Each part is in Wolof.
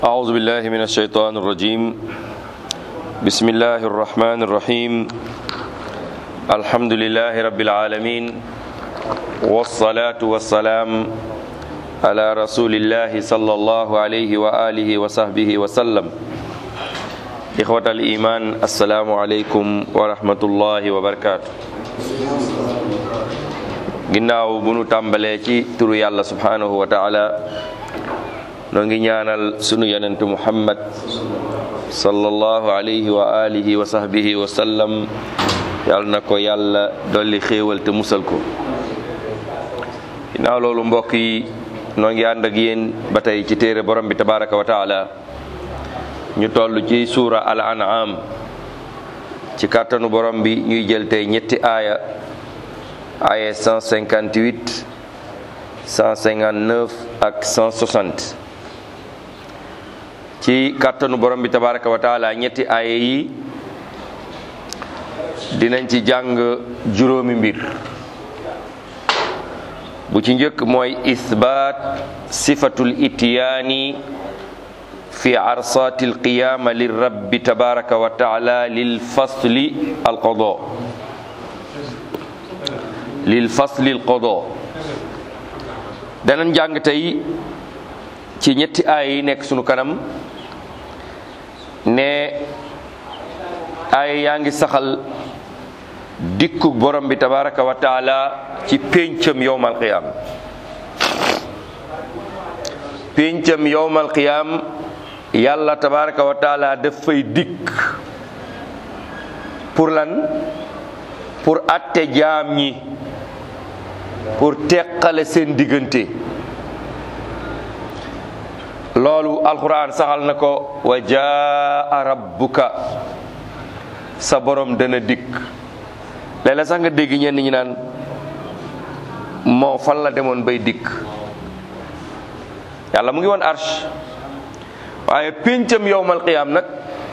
أعوذ بالله من الشيطان الرجيم بسم الله الرحمن الرحيم الحمد لله رب العالمين والصلاة والسلام على رسول الله صلى الله عليه وآله وصحبه وسلم إخوة الإيمان السلام عليكم ورحمة الله وبركاته ginnaaw bu nu tàmbalee ci turu yàlla subhanahu wa taala noo ngi ñaanal sunu yonentu muhammad sallallahu alayhi wa alihi wa sahbihi wa sallam yàlla na ko yàlla dolli xéewal te musal ko ginnaaw loolu mbokk yi noo ngi ànd ak yéen ba tey ci téere borom bi tabaraka wa taala ñu toll ci suura al an'am ci kàttanu borom bi ñuy jël tey ñetti aaya aaya 158 159 ak 160 ci kàttanu borom bi tabaraka wa taala ñetti aaya yi dinañ ci jàng juróomi mbir bu ci njëkk mooy isbaat sifatul ityaani fi arsati alqiyama lirabbi tabaraka wa taala lil fasli alqada lil fasli alqada danañ jàng tey ci ñetti aaya yi nekk sunu kanam ne aaya yaa ngi saxal dikkug borom bi tabaraka wa taala ci péncam yowmal qiyaam péncam yowmal qiyaam yàlla tabaraka wa taala daf fay dikk pour lan pour atte jaam ñi pour teqale seen diggante loolu alquran saxal na ko wa jaa rabbuka sa borom dana dikk léeg-léeg sax nga dégg ñenn ñi naan moo fan la demoon bay dikk yàlla mu ngi woon arsh waaye péncam yowmal qiyaam nag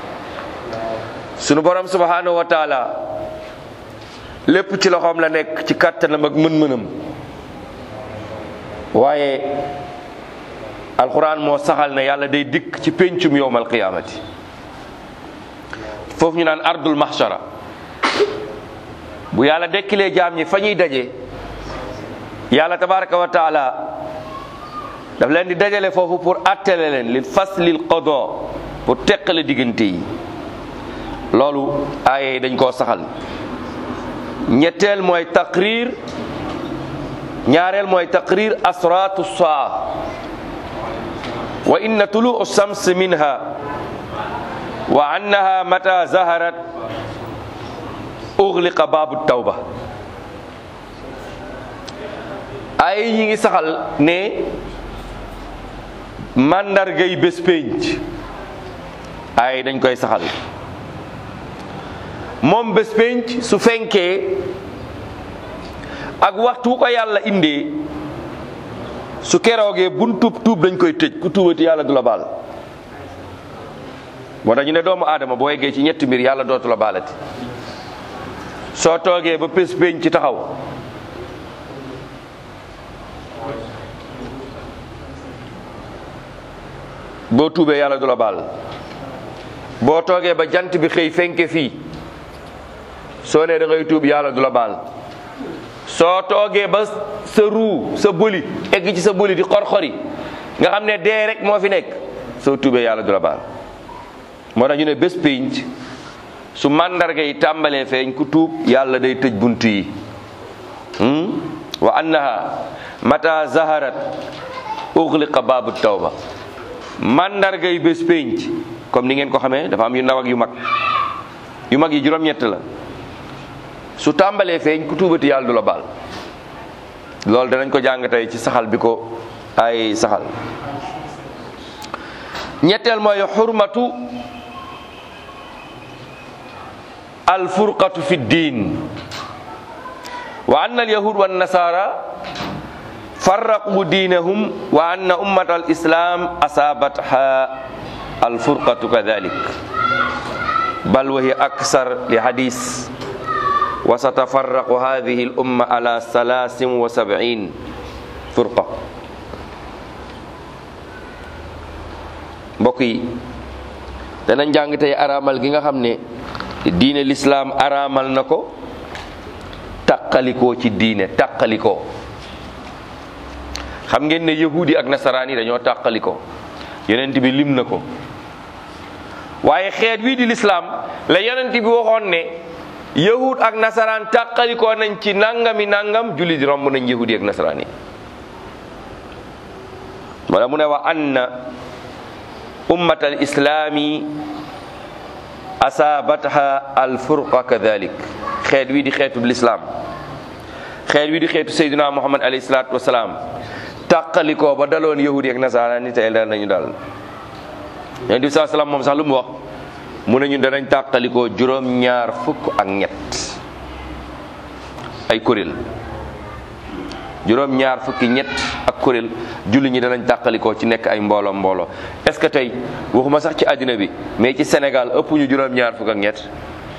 sunu borom subhanahu wa taala lépp ci loxoom la nekk ci kàttanam ak mën-mënam waaye alquran moo saxal ne yàlla day dikk ci péncum yowmal qiyaamati foofu ñu naan ardul mahshara bu yàlla dekkilee jaam ñi fa ñuy daje yàlla tabaraka wa taala daf leen di dajale foofu pour attele leen li faslil qada pour teqale diggante yi loolu aaye yi dañ koo saxal ñetteel mooy taqrir ñaareel mooy taqrir asratu saa wa inna tuluu shams minha wa annaha mata zaharat ughliqa babu tawba ay ñi ngi saxal ne màndargay bés pénc ay dañ koy saxal moom bés pénc su fenkee ak waxtu ko yàlla indee su keroogee bun tuub tuub dañ koy tëj ku tuubati yàlla du la baal moo tax ñu ne doomu aadama boo yeggee ci ñetti mbir yàlla dootu la baalati soo toogee ba pés pénc ci taxaw boo tuubee yàlla du la baal boo toogee ba jant bi xëy fenke fii soo nee da ngay tuub yàlla du la baal soo toogee ba sa ruu sa bëli egg ci sa bëli di xor-xori nga xam ne dee rek moo fi nekk soo tuubee yàlla du la baal moo tax ñu ne bés pénc su màndarga yi tàmbalee feeñ ku tuub yàlla day tëj bunt yi wa annaha mata zaharat ughliqa baabu tawba màndarga yi bés pénc comme ni ngeen ko xamee dafa am yu ndaw ak yu mag yu mag yi juróom-ñett la su tàmbalee feeñ ku tuubati yàlla du la baal loolu danañ ko jàng tey ci saxal bi ko ay saxal ñetteel mooy xurmatu alfurqatu fi ddin wa anna alyahud wa nasara farraqu diinahum wa anna ummat alislam asabatha alfurqatu kadalik bal wa hiya aksar li hadis wa satafarraqu hadhihi al umma ala salasin wa sab'in furqa mbokk yi danañ jàng tey araamal gi nga xam ne diine lislaam araamal na ko tàqalikoo ci diine tàqalikoo xam ngeen ne yahudi ak nasaraan yi dañoo tàqalikoo yonent bi lim na ko waaye xeet wii di lislaam la yonent bi waxoon ne yahud ak nasaraan tàqalikoo nañ ci nangami nangam jullit romb nañ yahudi ak nasaraan yi wala mu ne wa anna ummat al islaami asaabatha al furqa kadalik xeet wi di xeetu lislaam xeet wi di xeetu sayduna muhammad alayhi salaatu wasalaam tàqalikoo ba daloon yahudi ak nasaraan ni tey dal nañu dal yonent bi saa salaam moom sax lu mu wax mu ne ñun danañ tàqalikoo juróom ñaar fukk ak ñett ay kuréel juróom ñaar fukki ñett ak kuréel julli ñi danañ tàqalikoo ci nekk ay mbooloo mbooloo est-ce que tey waxuma sax ci àddina bi mais ci Sénégal ëpp ñu juróom ñaar fukk ak ñett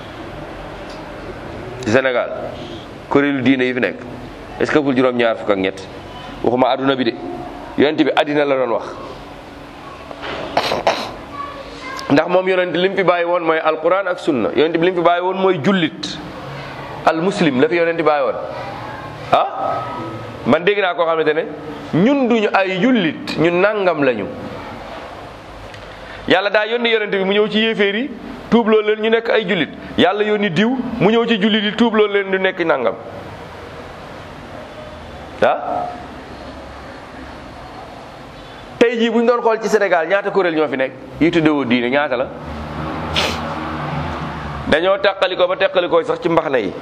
ci Sénégal kuréelu diine yi fi nekk est-ce que ëppul juróom ñaar fukk ak ñett waxuma àdduna bi de yonent bi àddina la doon wax ndax moom yonent li mu fi bàyyi woon mooy alquran ak sunna yonent bi li mu fi bàyyi woon mooy jullit al muslim la fi yonent bàyyi woon ah man dégg naa koo xamante ne ñun duñu ay jullit ñun nangam lañu yàlla daa yónni yonent bi mu ñëw ci yéeféer yi tuubloo leen ñu nekk ay jullit yàlla yónni diw mu ñëw ci jullit yi tuubloo leen ñu nekk nangam ah tey jii bu ñu doon xool ci Sénégal ñaata kuréel ñoo fi nekk yi tuddewoo diine ñaata la dañoo teqalikoo ba teqalikoo sax ci mbaxna yi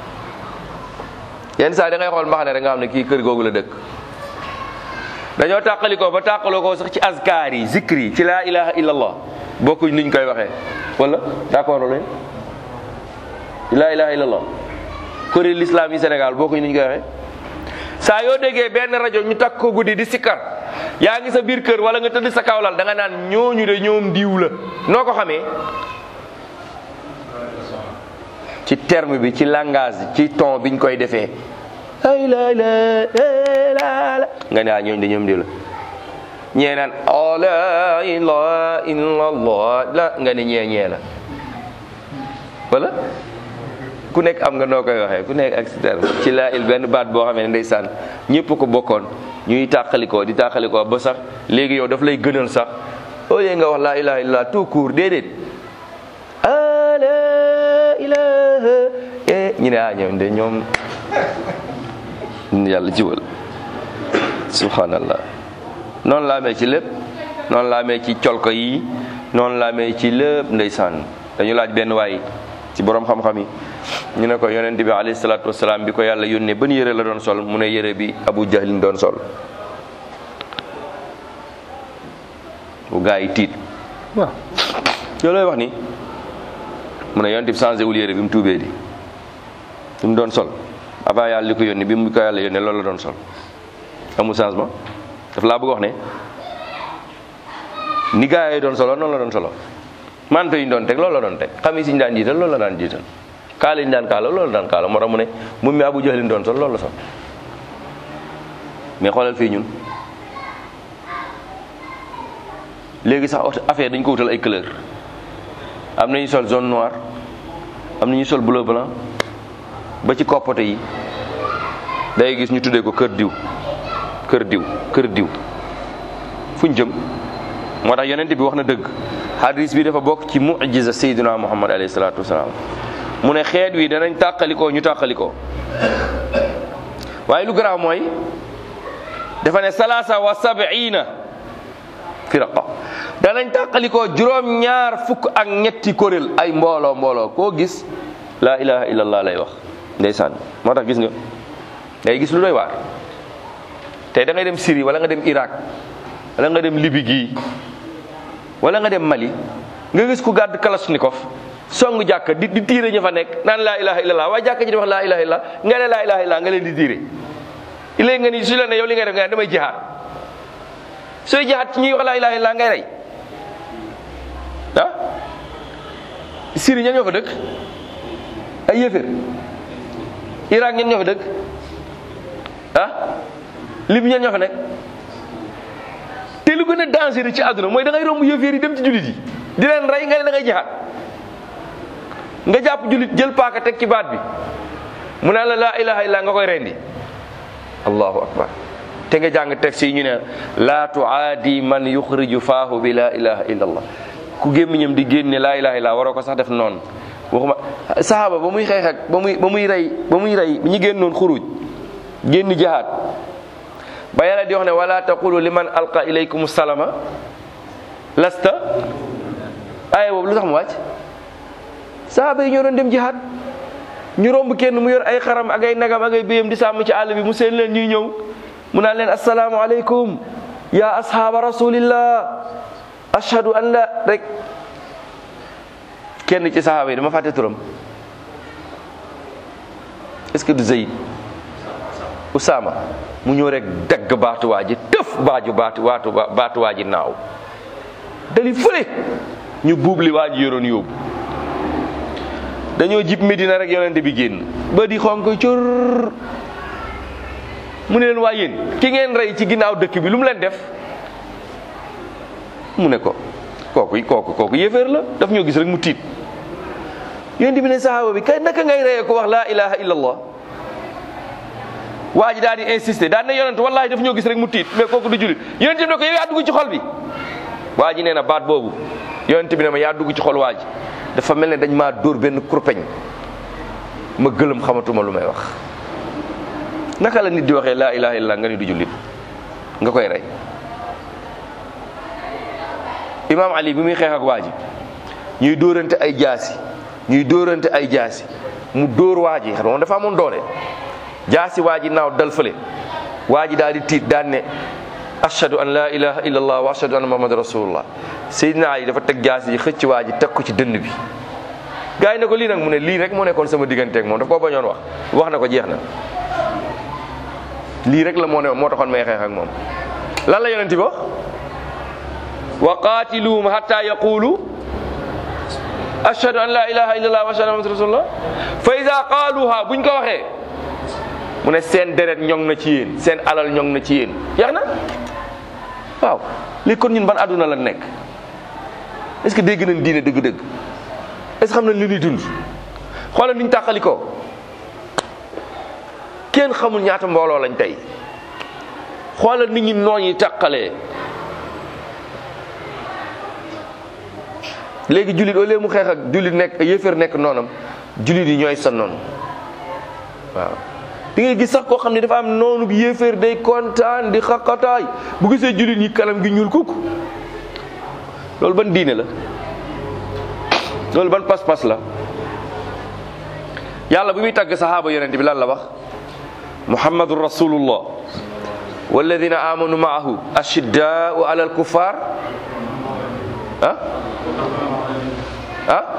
yenn saa da ngay xool mbaxna rek nga xam ne kii kër googu la dëkk dañoo tàqalikoo ba tàqaloo ko sax ci azkaar yi zikri yi ci laa ilaha illallah bokkuñ niñ koy waxee wala d'accord leen laa ilaha illallah kuréel l'islam yi Sénégal bokkuñ niñ koy waxee saa yoo déggee benn rajo ñu takk ko guddi di sikkar yaa ngi sa biir kër wala nga tëdd sa kawlal da nga naan ñooñu de ñoom diw la noo ko xamee ci terme bi ci langage ci ton biñ koy defee ay la la la nga ne ah ñooñu de ñoom diw la ñee naan oh la ilaha illallah la nga ne ñee ñee la wala ku nekk am nga noo koy waxee ku nekk ak si terme ci laa il benn baat boo xamee ne ndeysaan ñëpp ko bokkoon ñuy tàqalikoo di tàqalikoo ba sax léegi yow daf lay gënal sax au lieu nga wax laa ilaha illallah tout court déedéet ah la ilaha ñu ne ah ñoom de ñoom yàlla jiwal subhanallah noonu laa amee ci lépp noonu laa amee ci colko yi noonu laa amee ci lépp ndeysaan dañu laaj benn waay ci borom xam-xam yi ñu ne ko yonent bi alayhi salaatu wasalaam bi ko yàlla yónnee ban yére la doon sol mu ne yére bi abu jahlin doon sol bu gaa yi tiit waaw yow looy wax ni mu ne yonent bi changé wul yére bi mu tuubee di bi mu doon sol avant yàlla li ko yónni bi mu ko yàlla yónnee loolu la doon sol amul changement daf laa bëgg wax ne ni gaa yi doon solo noonu la doon solo manto yi ñu doon teg loolu la doon teg xamis yi ñu daan jiital loolu la daan jiital kaala yi ñu daan kaala loolu la daan kaala moo tax mu ne mu mi abu jahlin doon sol loolu la sol mais xoolal fii ñun léegi sax affaire dañ ko wutal ay couleur am nañu sol jaune noir am nañu sol bleu blanc ba ci koppote yi day gis ñu tuddee ko kër diw kër diw kër diw fuñ jëm moo tax yonent bi wax na dëgg hadis bi dafa bokk ci mujiza sayyidina muhammad alayhi salaatu wasalaam mu ne xeet wi danañ tàqalikoo ñu tàqalikoo waaye lu garaaw mooy dafa ne salaasa wa sab'ina firaqa danañ tàqalikoo juróom ñaar fukk ak ñetti kuréel ay mbooloo mbooloo koo gis laa ilaha illallah lay wax ndeysaan moo tax gis nga ngay gis lu doy waar tey da ngay dem Syrie wala nga dem Irak wala nga dem Libye gii wala nga dem Mali nga gis ku gàdd kalashnikov song jàkka di di tiire ñu fa nekk naan laa ilaha illallah waaye jàkka ji di wax laa ilaha illallah nga ne laa ilaha illallah nga leen di tiire léegi nga ni su la ne yow li ngay def nga ne damay jihaad sooy jihaad ci ñuy wax laa ilaha illallah ngay rey ah Syrie ñan ñoo fa dëkk ay yéeféer Irak ñan ñoo fa dëkk ah Libye ñan ñoo fa nekk te lu gën a dangereux ci àdduna mooy da ngay romb yëféer yi dem ci jullit yi di leen rey nga ne da ngay jihaad nga jàpp jullit jël paaka teg ci baat bi mu naan la laa ilaha illa nga koy rendi allahu akbar te nga jàng texte yi ñu ne laa tuaadi man yuxriju faahu bi laa ilaha illa allah ku gémmiñam di génne laa ilaha illa waroo ko sax def noonu waxuma sahaaba ba muy xeex ak ba muy ba muy rey ba muy rey ñi génnoon xuruj génn jihaad ba yàlla di wax ne wala taqulu liman alqa ilaykum salama lasta aaya boobu lu tax mu wàcc sahaaba yi ñoo doon dem jihaad ñu romb kenn mu yor ay xaram ak ay nagam ak ay béyam di sàmm ci àll bi mu seen leen ñuy ñëw mu naan leen assalaamu aleykum ya ashaaba rasulillah ashhadu an la rek kenn ci sahaaba yi dama fàtte turam est-ce que du Zayd Usaama mu ñëw rek dagg baatuwaa ji tëf baaju baatu waatu baatuwaa ji naaw dali fële ñu buub li waa ji yoroon yóbbu dañoo jib Medina rek yonente bi génn ba di xonk cur mu ne leen waa yéen ki ngeen rey ci ginnaaw dëkk bi lu mu leen def mu ne ko kooku kooku kooku yéeféer la daf ñoo gis rek mu tiit yonente bi ne sahaaba bi kay naka ngay reyee ko wax laa ilaha illallah waa ji daal di insister daal ne yonent wallahi daf ñoo gis rek mu tiit mais kooku du jullit yonent bi ne ko yow yaa dugg ci xol bi waa ji nee na baat boobu yonent bi ne ma yaa dugg ci xol waa ji dafa mel ne dañ maa dóor benn kurpeñ ma gëlëm xamatuma lu may wax naka la nit di waxee laa ilaha illallah nga ni du jullit nga koy rey imaam ali bi muy xeex ak waa ji ñuy dóorante ay jaasi ñuy dóorante ay jaasi mu dóor waa ji xam nga dafa amoon doole jaasi waa ji naaw dal fële waa ji daal di tiit daan ne ashhadu an la ilaha illa allah wa ashhadu anna muhammad rasulullah seydina ali dafa teg jaasi ji xëcc waa ji teg ko ci dënn bi gars yi ne ko lii nag mu ne lii rek moo nekkoon sama digganteeg moom daf koo bañoon wax wax na ko jeex na lii rek la moo ne moo taxoon may xeex ak moom lan la yonent bi wax wa qaatiluhum hatta yaqulu ashhadu an la ilaha illa allah wa ashhadu anna muhammad rasulullah fa ida qaaluha buñ ko waxee mu ne seen deret ñoŋ na ci yéen seen alal ñoŋ na ci yéen jeex na waaw léegi kon ñun ban àdduna la nekk est-ce que dégg nañ diine dëgg-dëgg est-ce que xam nañ li ñuy dund xoolal niñ tàqali ko kenn xamul ñaata mbooloo lañ tey xoolal nit ñi nooñ yi tàqalee léegi jullit au lieu mu xeex ak jullit nekk yéeféer nekk noonam jullit yi ñooy sa noonu waaw di ngay gis sax koo xam ne dafa am noonu bi yéeféer day kontaan di xaqataay bu gisee jullit ñi kanam gi ñuul kukk loolu ban diine la loolu ban pas-pas la yàlla bu muy tàgg sahaaba yonente bi lan la wax muhammadun rasulullah walladina amanu maahu ashiddaau ala alkuffar ah ah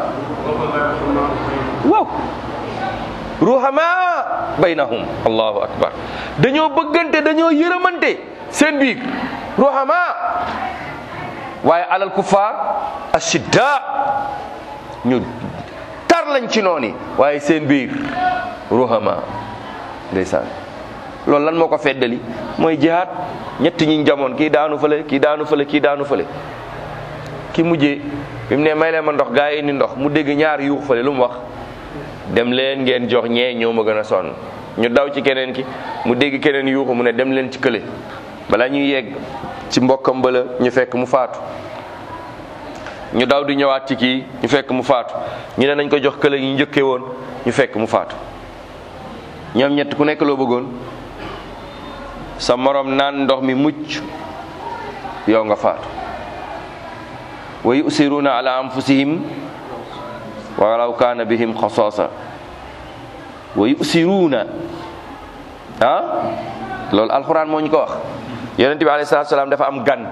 waaw ruhama baynahum allahu akbar dañoo bëggante dañoo yërëmante seen biir ruhama waaye alal kuffar ashidda ñu tar lañ ci nooni waaye seen biir ruhama ndeysaan loolu lan moo ko feddali mooy jihaad ñett ñi jamoon kii daanu fële kii daanu fële kii daanu fële ki mujjee bi mu ne may leen ma ndox gaa yi indi ndox mu dégg ñaar yuux fële lu mu wax dem leen ngeen jox ñee ñoo ma gën a sonn ñu daw ci keneen ki mu dégg keneen yuuxu mu ne dem leen ci kële bala ñuy yegg ci mbokkam bala ñu fekk mu faatu ñu daw di ñëwaat ci kii ñu fekk mu faatu ñu ne nañ ko jox kële ñu njëkkee woon ñu fekk mu faatu ñoom ñett ku nekk loo bëggoon sa morom naan ndox mi mucc yow nga faatu wa yusiruuna ala anfusihim walaw kaana bihim xasaasa wa yusiruuna ah loolu alxuraan moo ñu ko wax yonente bi alayhi salaatu salaam dafa am gan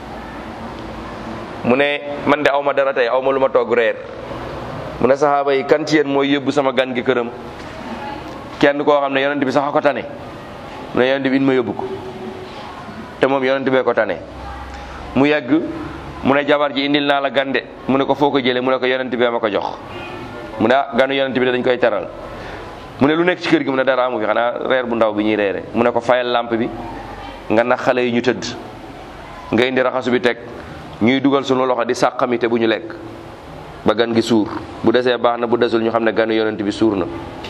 mu ne man de aw ma dara tey aw ma lu ma toog reer mu ne saxaaba yi kan ci yéen mooy yóbbu sama gan gi këram kenn koo xam ne yonente bi sax a ko tane mu ne yonente bi in ma yóbbu ko te moom yonente bee ko tane mu yegg mu ne jabar ji indil naa la gande mu ne ko foo ko jëlee mu ne ko yonent bi ma ko jox mu ne ah ganu yonent bi dañ koy teral mu ne lu nekk ci kër gi mu ne dara amu fi xanaa reer bu ndaw bi ñuy reere mu ne ko fayal lampe bi nga nax xale yi ñu tëdd nga indi raxasu bi teg ñuy dugal sunu loxo di sàqamite bu ñu lekk ba gan gi suur bu desee baax na bu desul ñu xam ne ganu yonent bi suur na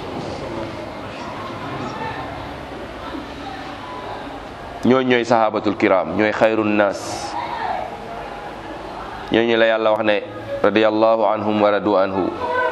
ñooñ ñooy sahabatul kiram ñooy xayrun nas ñooñu la yàlla wax ne radiyallahu anhum wa radu anhu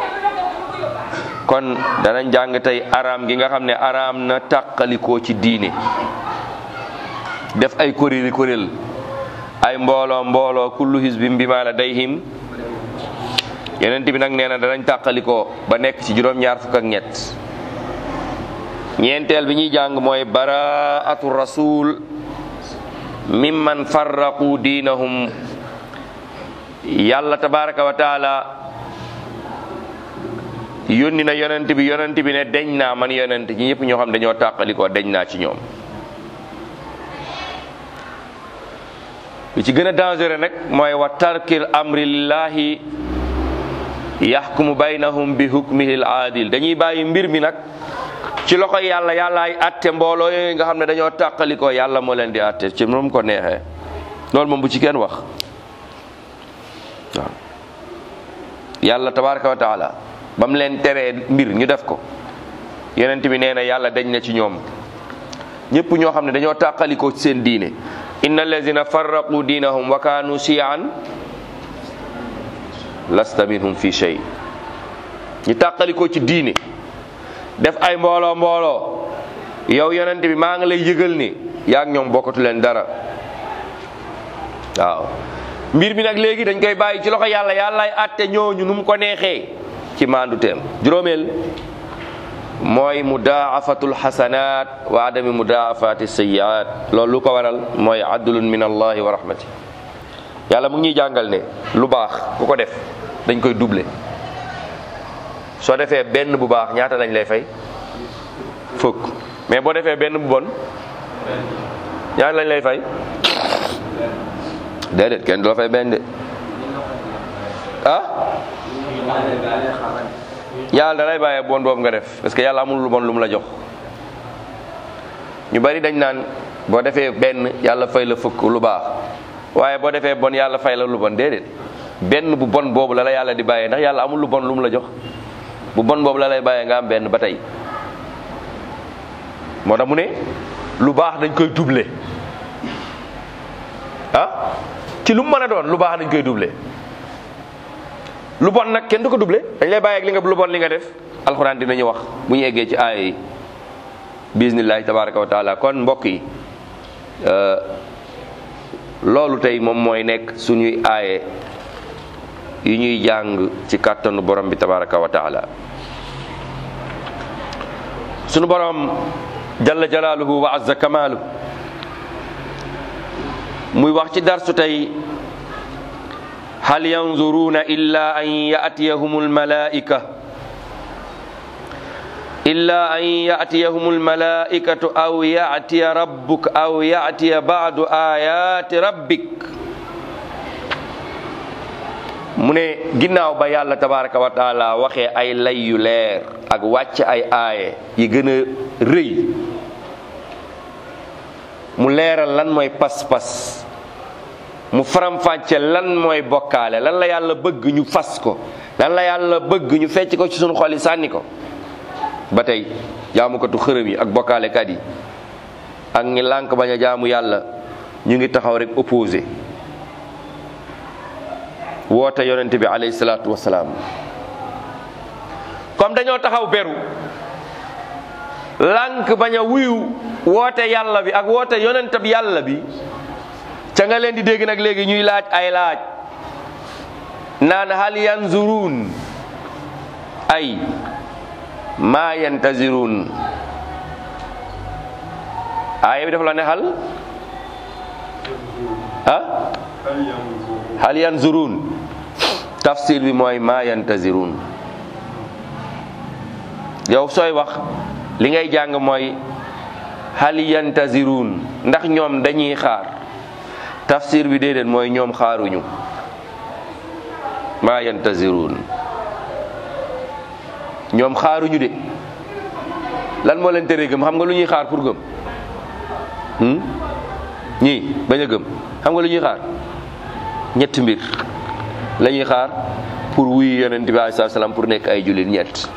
kon danañ jàng tey araam gi nga xam ne araam na tàqalikoo ci diine def ay kuréeli kuréel ay mbooloo mbooloo kullu hizbin bima ladayhim yonent bi nag nee na danañ tàqalikoo ba nekk ci juróom-ñaar fukk ak ñett ñeenteel bi ñuy jàng mooy baraatu rasul mimman farraqu diinahum yàlla tabaraka wa taala yónni na yonent bi yonent bi ne deñ naa man yonent ñi ñëpp ñoo xam dañoo tàqalikoo deñ naa ci ñoom li ci gën a dangereux nag mooy wa tarkil amri lillahi yaxkumu baynahum bi hukmihi al aadil dañuy bàyyi mbir mi nag ci loxo yàlla yàllaay atte mbooloo yooyu nga xam ne dañoo tàqalikoo yàlla moo leen di atte ci moom ko neexee loolu moom bu ci kenn wax waaw yàlla tabaraka wa taala ba mu leen teree mbir ñu def ko yonent bi nee na yàlla dañ na ci ñoom ñëpp ñoo xam ne dañoo tàqalikoo ci seen diine inna allazina farraqu diinahum wa kaanu shiyaan lasta minhum fi shay ñu tàqalikoo ci diine def ay mbooloo mbooloo yow yonent bi maa ngi lay yëgal ni yaa ngi ñoom bokkatu leen dara waaw mbir mi nag léegi dañ koy bàyyi ci loxo yàlla yàllaay àtte ñooñu nu mu ko neexee ci maandu teem juróomeel mooy mudaafatul xasanaat wa adami mudaafati sayiat loolu lu ko waral mooy adlun min allahi wa rahmati yàlla mu ngi ñuy jàngal ne lu baax ku ko def dañ koy doublé soo defee benn bu baax ñaata lañ lay fay fukk mais boo defee benn bu bon ñaata lañ lay fay déedéet kenn du la fay benn de ah yàlla da lay bàyyee bon boobu nga def parce que yàlla amul lu bon lu mu la jox ñu bari dañ naan boo defee benn yàlla fay la fukk lu baax waaye boo defee bon yàlla fay la lu bon déedéet benn bu bon boobu la la yàlla di bàyyee ndax yàlla amul lu bon lu mu la jox bu bon boobu la lay bàyyee nga am benn ba tey moo tax mu ne lu baax dañ koy doubler ah ci lu mu mën a doon lu baax dañ koy doubler lu bon nag kenn du ko doublé dañ lay bàyyi ak li nga lu bon li nga def alxuraan dinañu wax bu ñu eggee ci aaya yi bismillahi tabaraka wa taala kon mbokk yi loolu tey moom mooy nekk suñuy aaye yu ñuy jàng ci kàttanu borom bi tabaraka wa taala suñu borom jalla jalaaluhu wa azza kamaalu muy wax ci darsu tey hal yanzuruna illa an yatiyahum almalaika illa an yatiyahum almalaikatu aw yatiya rabbuk aw yatiya badu ayati rabbik mu ne ginnaaw ba yàlla tabaraka wa taala waxee ay lay yu leer ak wàcc ay aaye yi gën a rëy mu leeral lan mooy pas-pas mu faram-fàcce lan mooy bokkaale lan la yàlla bëgg ñu fas ko lan la yàlla bëgg ñu fecc ko ci sunu xol yi sànni ko ba tey jaamukatu xërëm yi ak bokkaalekat yi ak ñi lànk bañ a jaamu yàlla ñu ngi taxaw rek opposé woote yonent bi alayhi salaatu wasalaam comme dañoo taxaw beru lànk bañ a wuyu woote yàlla bi ak woote yonent bi yàlla bi ca nga leen di dégg nag léegi ñuy laaj ay laaj naan hal yanzuruun ay maa yantaziruun aaya bi dafa la ne hal ah hal yanzuruun tafsir bi mooy maa yantaziruun yow sooy wax li ngay jàng mooy hal yantaziruun ndax ñoom dañuy xaar tafsir bi déedéet mooy ñoom xaaruñu maa yantaziruun ñoom xaaruñu de lan moo leen tere gëm xam nga lu ñuy xaar pour gëm ñii bañ a gëm xam nga lu ñuy xaar ñetti mbir la ñuy xaar pour wuyu yonent bi alayhi salaam pour nekk ay jullit ñett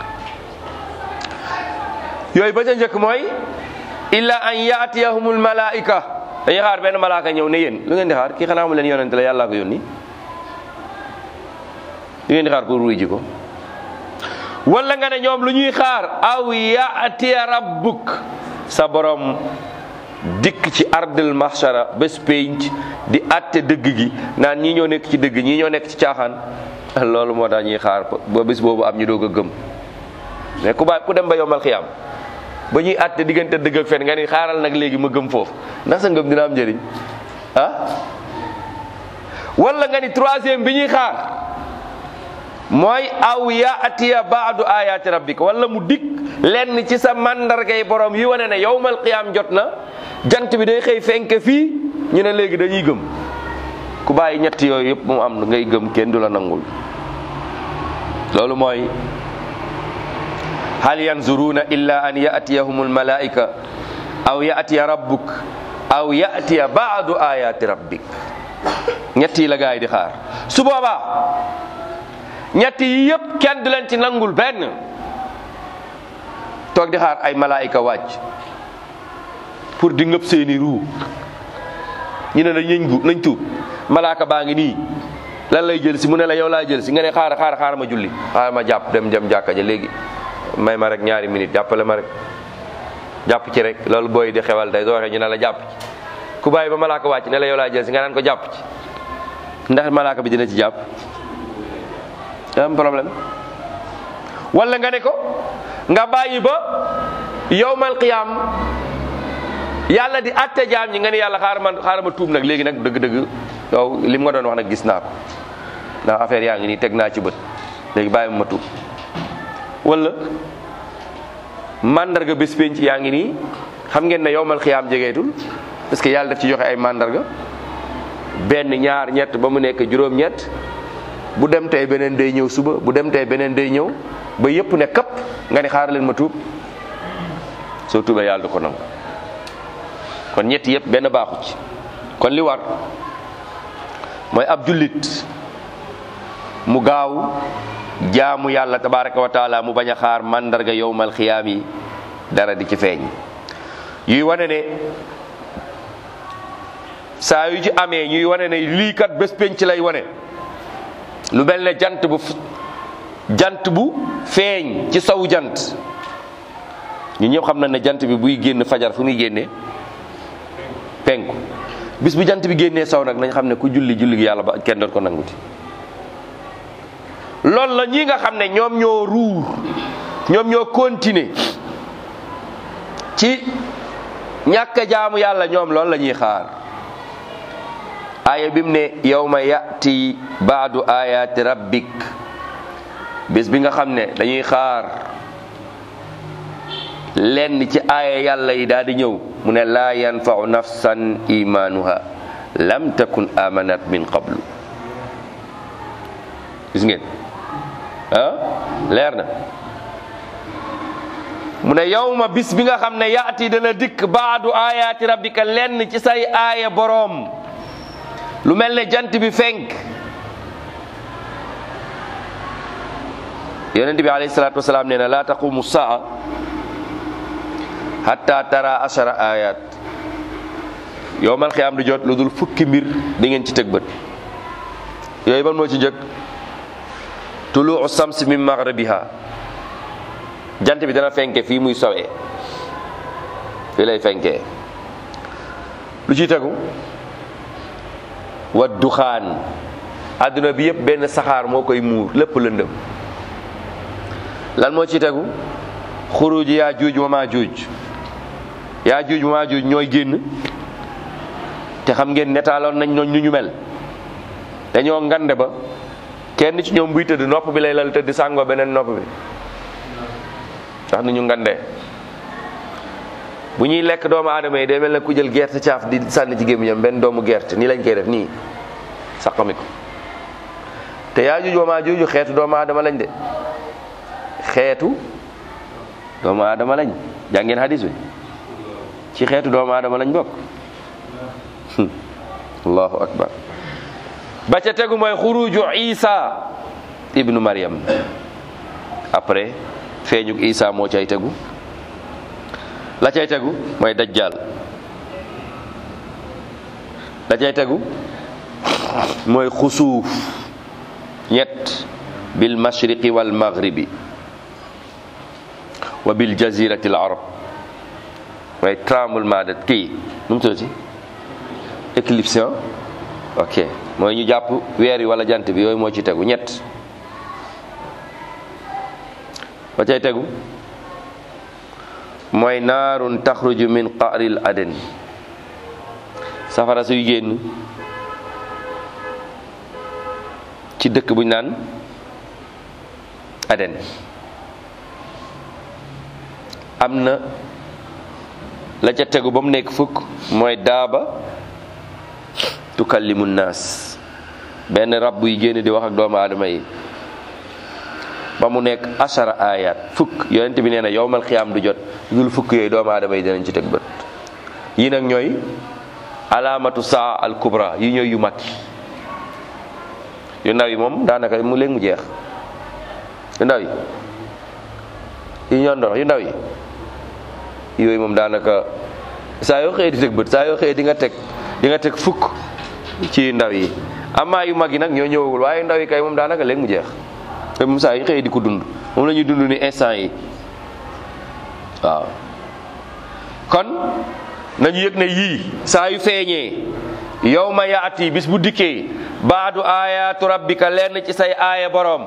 yooyu ba ca njëkk mooy illa an yaatiyahumul malaika dañuy xaar benn malaaka ñëw ne yéen lu ngeen di xaar kii xanaa mu leen yonent la yàllaa ko yónni lu ngeen di xaar pour wuy ji ko wala nga ne ñoom lu ñuy xaar aw yaatiya rabbuk sa borom dikk ci ardul mahshara bés pénc di atte dëgg gi naan ñii ñoo nekk ci dëgg ñii ñoo nekk ci caaxaan loolu moo tax ñuy xaar ba bés boobu am ñu doog a gëm mais ku ba ku dem ba yombal xiyaam ba ñuy atte diggante dëgg ak fen nga ni xaaral nag léegi ma gëm foofu ndax sa ngëm dina am njëriñ ah wala nga ni troisième bi ñuy xaar mooy aw yaatiya baadu ayaati rabbika wala mu dikk lenn ci sa mandargay borom yi wane ne yowmal qiyaam jot na jant bi day xëy fenk fii ñu ne léegi dañuy gëm ku bàyyi ñett yooyu yëpp mu am ngay gëm kenn du la nangul loolu mooy hal yanzuruna illa an yatiyahum almalaika aw yatiya rabbuk aw yatiya baadu ayaati rabbik ñett yi la gaay di xaar su boobaa ñett yi yëpp kenn du leen ci nangul benn toog di xaar ay malaayika wàcc pour di ngëp seeni ruu ñu ne la nañ gu nañ tuub malaaka baa ngi nii lan lay jël si mu ne la yow laa jël si nga ne xaar xaar xaar ma julli xaar ma jàpp dem dem jàkka ja léegi may ma rek ñaari minute jàppale ma rek jàpp ci rek loolu booy di xewal tey soo waxee ñu ne la jàpp ci ku bàyyi ba malaaka wàcc ne la yow laa jël si nga naan ko jàpp ci ndax malaaka bi dina ci jàpp am problème wala nga ne ko nga bàyyi ba yowmal qiyaam yàlla di atte jaam ñi nga ne yàlla xaaral ma xaaral ma tuub nag léegi nag dëgg-dëgg yow li mu nga doon wax nag gis naa ko ndax affaire yaa ngi nii teg naa ci bët léegi bàyyi ma tuub wala mandarga bés penc yaa ngi nii xam ngeen ne yowmal qiyaam jegeetul parce que yàlla daf ci joxe ay mandarga benn ñaar ñett ba mu nekk juróom-ñett bu dem tey beneen day ñëw suba bu dem tey beneen day ñëw ba yëpp ne kapp nga ni xaar leen ma tuub soo tuubee yàlla du ko nangu kon ñetti yëpp benn baaxu ci kon li war mooy ab jullit mu gaaw jaamu yàlla tabaraka wa taala mu bañ a xaar mandarga yowmal xiyaam yi dara di ci feeñ yuy wane ne saa yu ci amee ñuy wane ne lii kat bés penc lay wane lu mel ne jant bu jant bu feeñ ci sawu jant ñu ñëpp xam na ne jant bi buy génn fajar fu muy génnee penku bis bu jant bi génnee saw nag nañ xam ne ku julli julli gi yàlla ba kenn doon ko nanguti loolu la ñi nga xam ne ñoom ñoo ruur ñoom ñoo continuer ci ñàkk a jaamu yàlla ñoom loolu la ñuy xaar aaya bi mu ne yawma yati baadu ayaati rabbik bis bi nga xam ne dañuy xaar lenn ci aaya yàlla yi daal di ñëw mu ne laa yanfau nafsan imaanuha lam takun amanat min qablu gis ngeen ah leer na mu ne yawma bis bi nga xam ne yaati dana dikk baadu ayaati rabbika lenn ci say aaya boroom lu mel ne jant bi fenk yonent bi alayhi salaatu wasalaam nee na laa taqumu saa hatta tara ashara ayat yowmal xiyaam du jot lu dul fukki mbir di ngeen ci teg bët yooyu ban moo ci njëkk tuluu sams min maghribiha jant bi dana fenke fii muy sowee fii lay fenkee lu ciy tegu wa duxaan adduna bi yëpp benn saxaar moo koy muur lépp lëndëm lan moo ci tegu xuruj yaa juuj wa maa juuj yaa juuj wa maa juuj ñooy génn te xam ngeen netaaloon nañ ñooñ ñu ñu mel dañoo ngande ba kenn ci ñoom buy tëdd nopp bi lay lal tëdd sàngoo beneen nopp bi ndax nu ñu ngandee bu ñuy lekk doomu aadama yi day mel ne ku jël gerte caaf di sànni ci gémmiñam benn doomu gerte nii lañ koy def nii saqami ko te yaa juuj wa maa juuj xeetu doomu aadama lañ de xeetu doomu aadama lañ jàngeen hadis bi ci xeetu doomu aadama lañ bokk allahu akbar ba ca tegu mooy xuruju isa ibnu maryam après feeñuk isa moo cay tegu la cay tegu mooy dajjal la cay tegu mooy xusuuf ñett bil mashriqi wal maghribi wa bil jazirati al arab mooy tremblement de kii nu mu tuddati éclipse ok mooy ñu jàpp weer yi wala jant bi yooyu moo ci tegu ñett ba cay tegu mooy naarun taxruju min qaaril aden safara suy génn ci dëkk bu ñu naan aden am na la ca tegu ba mu nekk fukk mooy daaba tukallimu naas benn rab buy génn di wax ak doomu aadama yi ba mu nekk ashara ayat fukk yonent bi nee na yowmal xiyaam du jot dul fukk yooyu doomu aadama yi dinañ ci teg bët yi nag ñooy alaamatu saa al kubra yi ñooy yu mag yu ndaw yi moom daanaka mu léegi mu jeex yu ndaw yi yu ñoo ndox yu ndaw yi yooyu moom daanaka saa yoo xëyee di teg bët saa yoo xëyee di nga teg di nga teg fukk ci ndaw yi amaa yu mag yi nag ñoo ñëwagul waaye ndaw yi kay moom daanaka léegi mu jeex te moom saa yi xëyee di ko dund moom la ñuy dund ni instant yi waaw kon nañu yëg ne yii saa yu feeñee yow ma yaati bis bu dikkee baadu ayaatu rabbika lenn ci say aaya boroom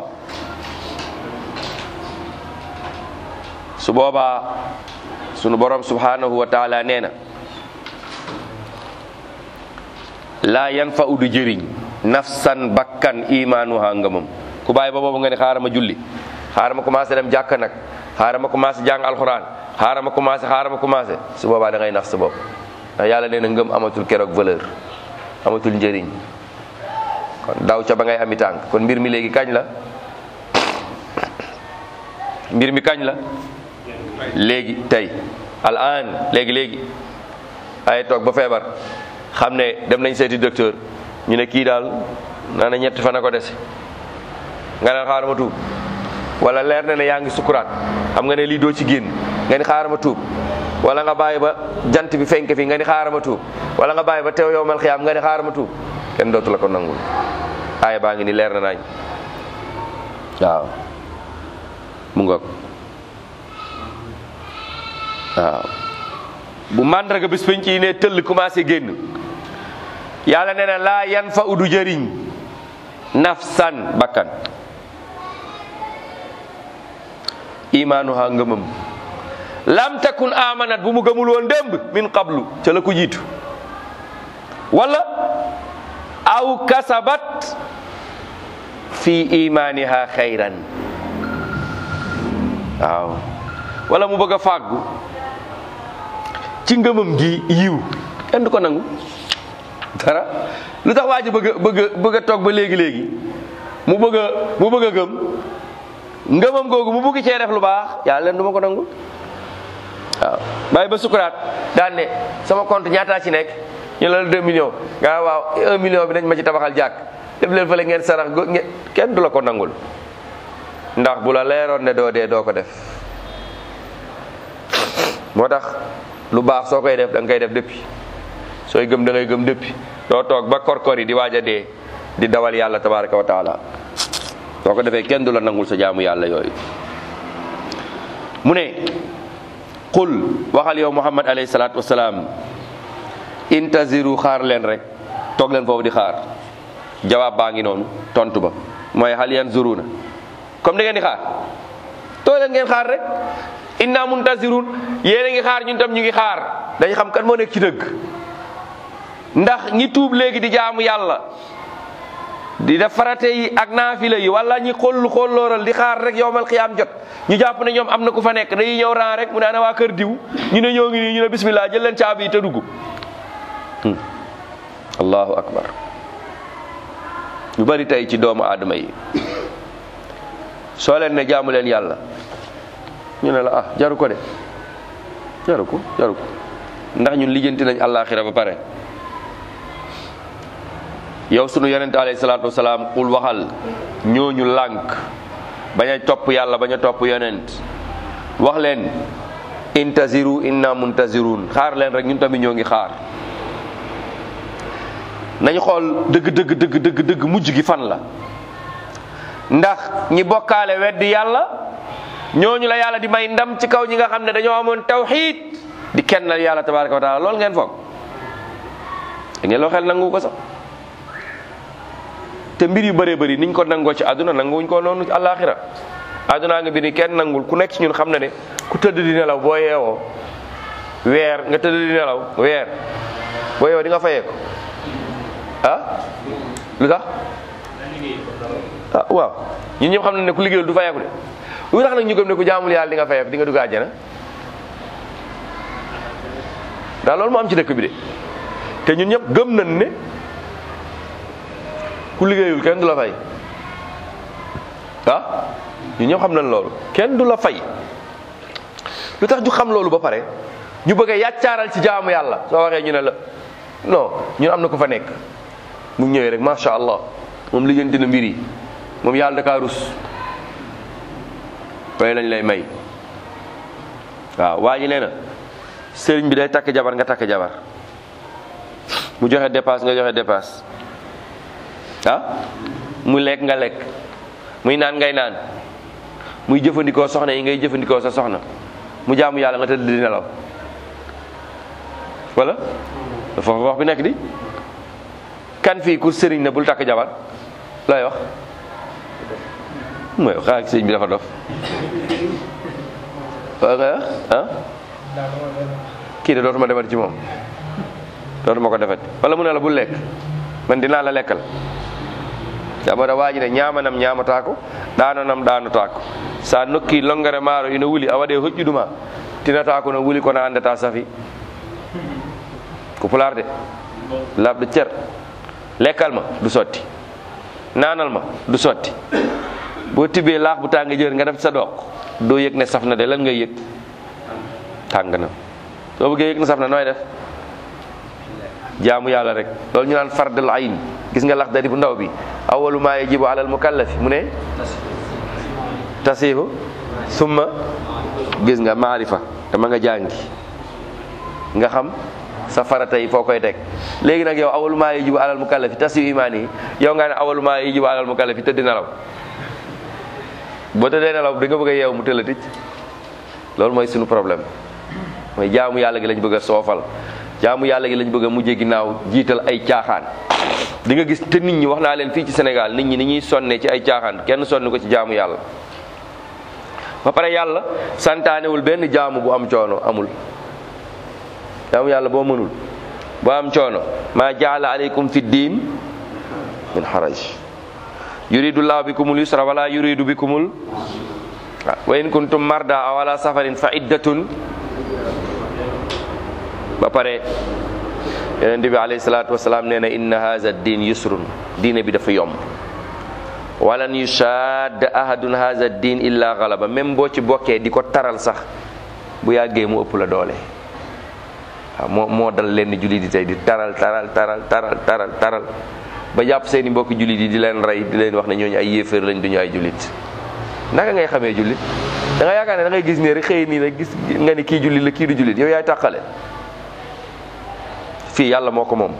su boobaa sunu borom subhanahu wa taala nee na laa yan fa udu jëriñ nafsan bakkan imaanuha ngëmam ku bàyyi ba boobu nga ne xaaral ma julli xaaral ma commencé dem jàkka nag xaaral ma commencé jàng alxuraan xaaral ma commencé xaaral ma commencé su boobaa da ngay nax sa bopp ndax yàlla nee na ngëm amatul keroog valeur amatul njëriñ kon daw ca ba ngay ami tànk kon mbir mi léegi kañ la mbir mi kañ la léegi tey al an léegi léegi ay toog ba feebar xam ne dem nañ seeti docteur ñu ne kii daal naa na ñetti fan a ko dese nga ne xaaral ma tuub wala leer na ne yaa ngi sukuraat xam nga ne lii doo ci génn nga ni xaaral ma tuub wala nga bàyyi ba jant bi fenk fi nga ni xaaral ma tuub wala nga bàyyi ba teew yow mal xiyaam nga ni xaaral ma tuub kenn dootu la ko nangul aaya baa ngi ni leer na nañ waaw mu ngoog waaw bu màndarga bis penc yi ne tëll commencé génn yàlla nee na laa yan fa udu jëriñ nafsan bakkan imaanuha ngëmam lam takun amanat bu mu gëmul woon démb min qablu ca la ko jiitu wala aw kasabat fi imaniha xayran waaw wala mu bëgg a fàggu ci ngëmam gi yiw kenn du ko nangu dara lu tax waa ji bëgg a bëgg a bëgg a toog ba léegi léegi mu bëgg a mu bëgg a gëm ngëmam googu mu bëgg cee def lu baax yàlla leen du ma ko nangu waaw bàyyi ba sukuraat daan ne sama compte ñaataa ci nekk ñu la deux millions nga waaw un million bi nañ ma ci tabaxal jàkk def leen fële ngeen sarax go kenn du la ko nangul ndax bu la leeroon ne doo dee doo ko def moo tax lu baax soo koy def da nga koy def depuis sooy gëm da ngay gëm depuis doo toog ba korkor yi di waaj a dee di dawal yàlla tabaraka wa taala soo ko defee kenn du la nangul sa jaamu yàlla yooyu mu ne qul waxal yow muhammad alayhi salaatu wasalaam intaziru xaar leen rek toog leen foofu di xaar jawaab baa ngi noonu tontu ba mooy hal yanzuruna comme da ngeen di xaar toog leen ngeen xaar rek inna muntazirun yéen a ngi xaar ñun tam ñu ngi xaar dañ xam kan moo nekk ci dëgg ndax ñi tuub léegi di jaamu yàlla di def farate yi ak naafila yi wala ñi xollu xollooral di xaar rek yowmal xiyaam jot ñu jàpp ne ñoom am na ku fa nekk dañuy ñëw ran rek mu ne ana waa kër diw ñu ne ñoo ngi nii ñu ne bismillah jël leen caabi yi te dugg allahu akbar ñu bari tey ci doomu aadama yi soo leen ne jaamu leen yàlla ñu ne la ah jaru ko de jaru ko jaru ko ndax ñun lijjanti nañ àllaaxira ba pare yow sunu yonent alayhi salaatu wasalaam qul waxal ñooñu lànk bañ a topp yàlla bañ a topp yonent wax leen intaziru inna muntazirun xaar leen rek ñun tamit ñoo ngi xaar nañu xool dëgg dëgg dëgg dëgg dëgg mujj gi fan la ndax ñi bokkaale weddi yàlla ñooñu la yàlla di may ndam ci kaw ñi nga xam ne dañoo amoon tawxiid di kennal yàlla tabaraka wa taala loolu ngeen foog da ngeen loo xel nangu ko sax te mbir yu bëree bëri niñ ko nangoo ci àdduna nanguwuñ ko noonu ci àllaaxira àdduna nga bi ni kenn nangul ku nekk ci ñun xam na ne ku tëdd di nelaw boo yeewoo weer nga tëdd di nelaw weer boo yeewoo di nga fayee ko ah lu tax ah waaw ñun ñëpp xam na ne ku liggéeyul du fayeeku de lu tax nag ñu gëm ne ku jaamul yàlla di nga fayeeku di nga dugg àjjana ndax loolu moo am ci dëkk bi de te ñun ñëpp gëm nañ ne ku liggéeyul kenn du la fay ah ñun ñëpp xam nañ loolu kenn du la fay lu tax ñu xam loolu ba pare ñu bëgg a yàccaaral ci jaamu yàlla soo waxee ñu ne la non ñun am na ko fa nekk mu ñëwee rek macha allah moom lijjanti na mbir yi moom yàlla da kaa rus fay lañ lay may waaw waa ji nee na sëriñ bi day takk jabar nga takk jabar mu joxe dépasse nga joxe dépasse ah mu lekk nga lekk muy naan ngay naan muy jëfandikoo soxna yi ngay jëfandikoo sa soxna mu jaamu yàlla nga tëdd di nelaw wala foofu wax bi nekk di kan fii ku sëriñ na bul takk jabar lay wax mooy xaa sëriñ bi dafa dof waa nga ah kii de dootuma defati ci moom dootuma ko defati wala mu ne la bul lekk man dinaa la lekkal jamono waaji ne ñamanam ñamataako ɗanonam ɗanotaako sa nokki longere maaro ina wuli a waɗe hoƴƴuduma tinata kono wuli kono andata safi ko pular de labɗo cer lekkal ma du sotti nanal ma du sotti boo tibbee laax bu tàng jër nga def sa doq doo yëg ne saf na de lan ngay yëg tàng na soo bëggee yëg ne saf na nooy def jaamu yàlla rek loolu ñu naan fardal ayn gis nga lax dari bu ndaw bi awalu ma yajibu alal mukallafi mu ne tasihu summa gis nga maarifa dama nga jàngi nga xam sa farata yi foo koy teg léegi nag yow awalu ma yajibu alal mukallafi tasihu imaan yi yow nga ne awalu ma yajibu alal mukallafi tëdd nelaw boo tëddee nelaw di nga bëgg a yeew mu tëla tic loolu mooy suñu problème mooy jaamu yàlla gi lañ bëgg a soofal jaamu yàlla gi lañ bëgg a mujjee ginnaaw jiital ay caaxaan di nga gis te nit ñi wax naa leen fii ci Sénégal nit ñi ni ñuy sonnee ci ay caaxaan kenn sonni ko ci jaamu yàlla ba pare yàlla santaanewul benn jaamu bu am coono amul jaamu yàlla boo mënul boo am coono maa jaala aleykum fi diin min haraj yuridu llahu bikumul yusra wala yuridu bikumul wa in kuntum marda aw ala safarin fa iddatun ba pare yonent bi alayhi salaatu wasalaam nee na inna haza din yusrun diine bi dafa yomb walan yushaad ahadun haza din illa galaba même boo ci bokkee di ko taral sax bu yàggee mu ëpp la doole waaw moo moo dal leen julli di tey di taral taral taral taral taral taral ba jàpp seeni mbokki jullit yi di leen rey di leen wax ne ñooñu ay yéeféer lañ duñu ay jullit naka ngay xamee jullit da nga yaakaar ne da ngay gis ne rek xëy nii rek gis nga ni kii jullit la kii du jullit yow yaay tàqale fii yàlla moo ko moom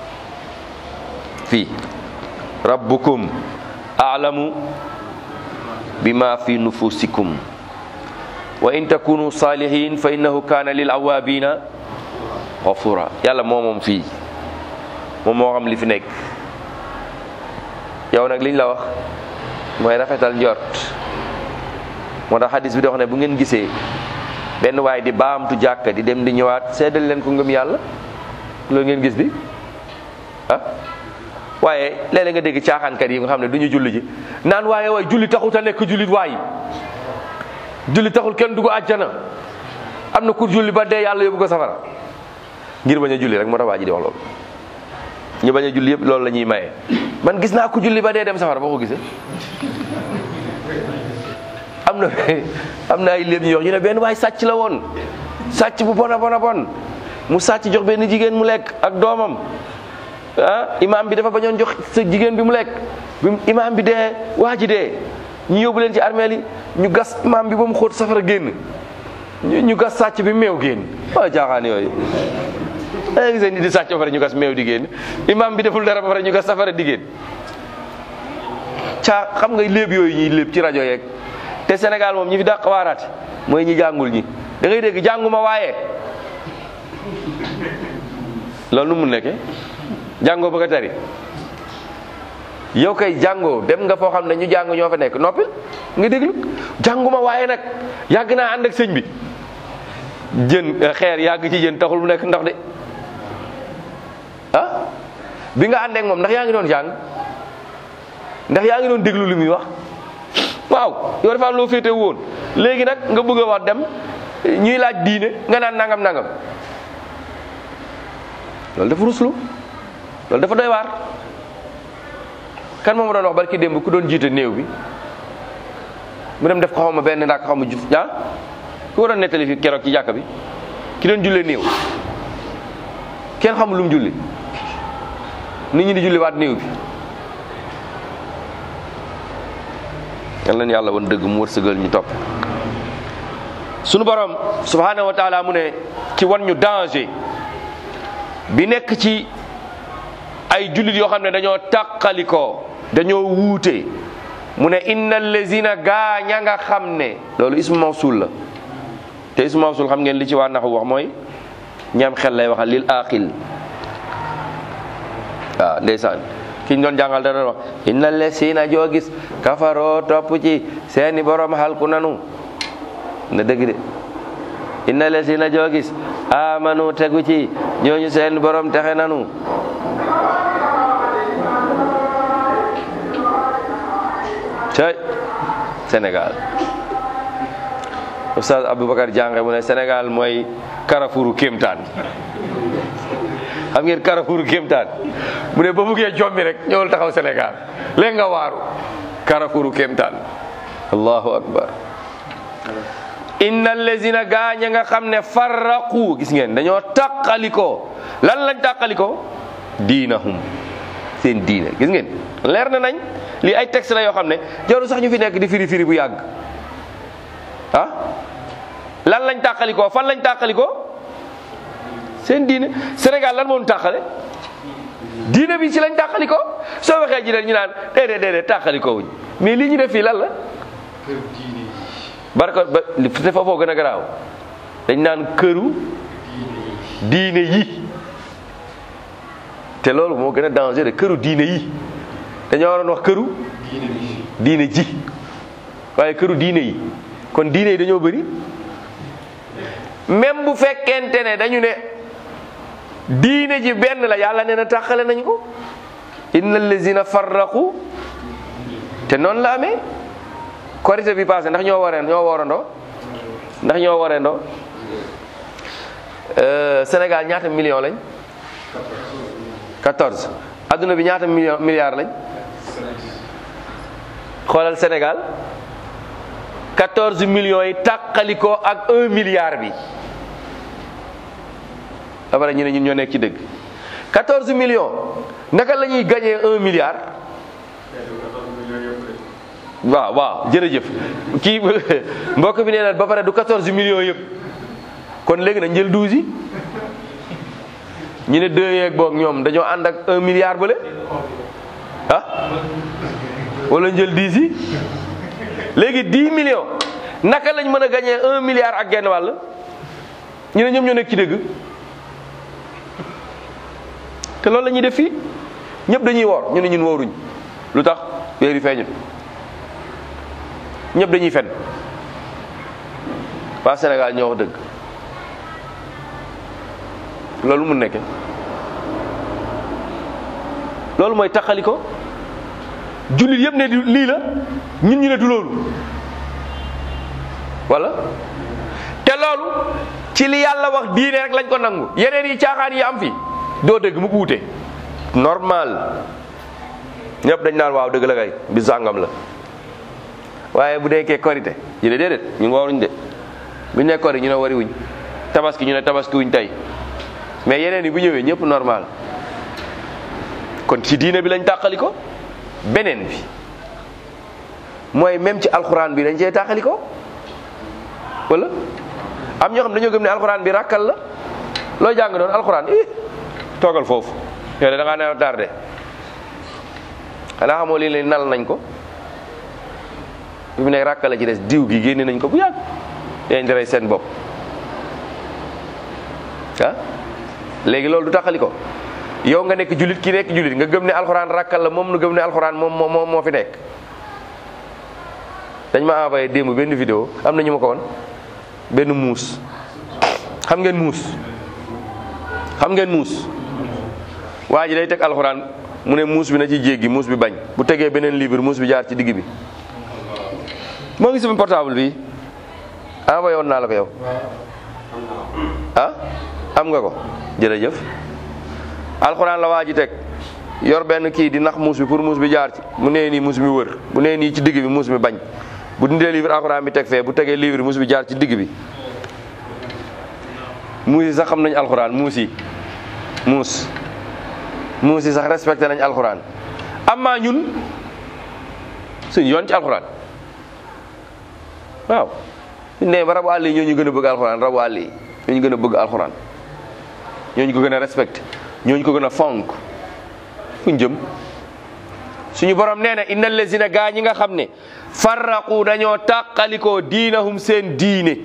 fii rabbukum a'lamu bima fi nufusikum wa in takunu salihin fa innahu kana lil awabina ghafura yàlla moo moom fii moom moo xam li fi nekk yow nag liñ la wax mooy rafetal njort moo tax hadis bi di wax ne bu ngeen gisee benn waay di baamtu jàkka di dem di ñëwaat seedal leen ko ngëm yàlla loolu ngeen gis bi ah waaye léeg-léeg nga dégg caaxaankat yi nga xam ne du ñu julli ji naan waaye waay julli taxut a nekk jullit waay julli taxul kenn dugg àjjana am na ku julli ba dee yàlla yóbbu ko safara ngir bañ a julli rek moo tax waa ji di wax loolu ñu bañ a julli yëpp loolu la ñuy maye man gis naa ku julli ba dee dem safara boo ko gisee am na am na ay léeb ñu wax ñu ne benn waay sàcc la woon sàcc bu bon a bon a bon mu sàcc jox benn jigéen mu lekk ak doomam ah imaam bi dafa bañoon jox sa jigéen bi mu lekk bi imaam bi dee waa ji dee ñu yóbbu leen ci armeel yi ñu gas imaam bi ba mu xóot safara génn ñu ñu gas sàcc bi meew génn waa jaaxaan yooyu da gisee ni di sàcc ba pare ñu gas meew di génn imaam bi deful dara ba pare ñu gas safara di génn caa xam nga léeb yooyu ñuy léeb ci rajo yeeg te Sénégal moom ñi fi dàq waaraate mooy ñi jàngul ñi da ngay dégg jànguma waaye loolu nu mu nekkee jàngoo bëgg a tari yow kay jàngoo dem nga foo xam ne ñu jàng ñoo fa nekk noppil nga déglu jànguma waaye nag yàgg naa ànd ak sëñ bi jën xeer yàgg ci jën taxul mu nekk ndox de ah bi nga àndeek moom ndax yaa ngi doon jàng ndax yaa ngi doon déglu li muy wax waaw yow dafa am loo féete woon léegi nag nga bëgg a wax dem ñuy laaj diine nga naan nangam nangam loolu dafa ruslu loolu dafa doy waar kan moom doon wax barki démb ku doon jiite néew bi mu dem def ko xaw ma benn ndax xaw ma jut ah ku ko doon nettali fi keroog ci jàkka bi ki doon jullee néew kenn xamul lu mu julli nit ñi di julli waat néew bi yal na yàlla woon dëgg mu wërsëgal ñu topp sunu borom subhanahu wa taala mu ne ci wan ñu danger bi nekk ci ay jullit yoo xam ne dañoo tàqalikoo dañoo wuute mu ne inna allazina gaa ña nga xam ne loolu ismu mawsul la te ismu mawsul xam ngeen li ci waa naxu wax mooy ñaam xel lay waxal lil aqil waaw ndeysaan ki ñu doon jàngal da doon wax inna allazina joo gis kafaroo topp ci seeni borom halku nanu na dëgg de inna allazina joo gis amanu tegu ci ñooñu seen borom texe nanu cay Sénégal Oustaz Aboubacar Jànge mu ne Sénégal mooy Carrefouru kéemtaan xam ngeen Carrefouru kéemtaan mu ne ba buggee jommi rek ñëwal taxaw Sénégal léegi nga waaru Carrefouru kéemtaan allahu akbar inna allazina gaaña nga xam ne farraqu gis ngeen dañoo tàqalikoo lan lañ tàqalikoo diinahum seen diine gis ngeen leer na nañ lii ay texte la yoo xam ne jarul sax ñu fi nekk di firi firi bu yàgg ah lan lañ tàqalikoo fan lañ tàqalikoo seen diine Sénégal lan moo ñu tàqale diine bi ci lañ tàqalikoo soo waxee ji leen ñu naan déedéet déedéet tàqalikoo wuñ mais lii ñu def fii lan la barka ba te foofoo gën a garaaw dañ naan këru diine yi te loolu moo gën a danger de këru diine yi dañoo waroon wax këru diine ji waaye këru diine yi kon diine yi dañoo bëri même bu fekkente ne dañu ne diine ji benn la yàlla nee na tàqale nañ ko inna allazina farraqu te noonu la amee korité bi passé ndax ñoo waree ñoo warandoo ndax ñoo warandoo Sénégal ñaata million lañ 14 adduna bi ñaata million milliards lañ xoolal Sénégal 14 millions yi tàqalikoo ak 1 milliard bi après ñu ne ñun ñoo nekk ci dëgg 14 millions naka la ñuy gagné 1 milliard waaw waaw jërëjëf kii mbokk bi nee na ba pare du 14 millions yëpp kon léegi nañ jël 12 yi ñu ne deux yeeg boog ñoom dañoo ànd ak 1 milliard bële ah wala njël 10 yi léegi 10 millions naka lañ mën a gagné 1 milliard ak genn wàll ñu ne ñoom ñoo nekk ci dëgg te loolu la ñuy def fii ñëpp dañuy woor ñu ne ñun wooruñ lu tax weer yi feeñul ñëpp dañuy fen waa Sénégal ñoo wax dëgg loolu mun nekke loolu mooy taxali ko jullit yëpp ne lii la ñun ñu ne du loolu wala te loolu ci li yàlla wax diine rek lañ ko nangu yeneen yi caaxaan yi am fi doo dëgg mu uute normal ñëpp dañ naan waaw dëgg la kay bi sàngam la waaye bu nekkee korité ñu ne déedéet ñu ngi waruñ de bu ñu nee kori ñu ne wari wuñ tabaski ñu ne tabaski wuñ tey mais yeneen yi bu ñëwee ñëpp normal kon ci diine bi lañ tàqali ko beneen bi mooy même ci alxuraan bi dañ cee tàqali ko wala am ñoo xam dañoo gëm ne alxuraan bi rakkal la loo jàng doon alxuraan i toogal foofu yow de da ngaa ne tardé xanaa xamoo lii leen nal nañ ko fi mu nekk rakkal la ci des diw gi génne nañ ko bu yàgg yéen di rey seen bopp ah léegi loolu du taxali ko yow nga nekk julit ki nekk julit nga gëm ne alxuraan rakkal la moom nu gëm ne alxuraan moom moo moo fi nekk dañ ma envoyé démb benn vidéo am na ñu ma ko woon benn muus xam ngeen muus xam ngeen muus waa ji day teg alxuraan mu ne muus bi na ci jéggi muus bi bañ bu tegee beneen livre muus bi jaar ci digg bi moo ngi sama portable bi envoyé woon naa la ko yow ah am nga ko jërëjëf alxuraan la waa ji teg yor benn kii di nax muus bi pour muus bi jaar ci mu nee nii muus bi wër bu nee nii ci digg bi muus bi bañ bu dindee livre alxuraan bi teg fee bu tegee livre muus bi jaar ci digg bi muus yi sax xam nañ alxuraan muus yi muus muus yi sax respecté nañ alxuraan amaa ñun suñ yoon ci alxuraan waaw suñ nee ba rabu àll yi ñoo ñu gën a bëgg alxuraan rabu àll yi ñoo ñu gën a bëgg alxuraan ñoo ñu ko gën a respecté ñoo ñu ko gën a fonk fuñ jëm suñu borom nee na innal lazina gaa ñi nga xam ne farraqu dañoo tàqalikoo diinahum seen diine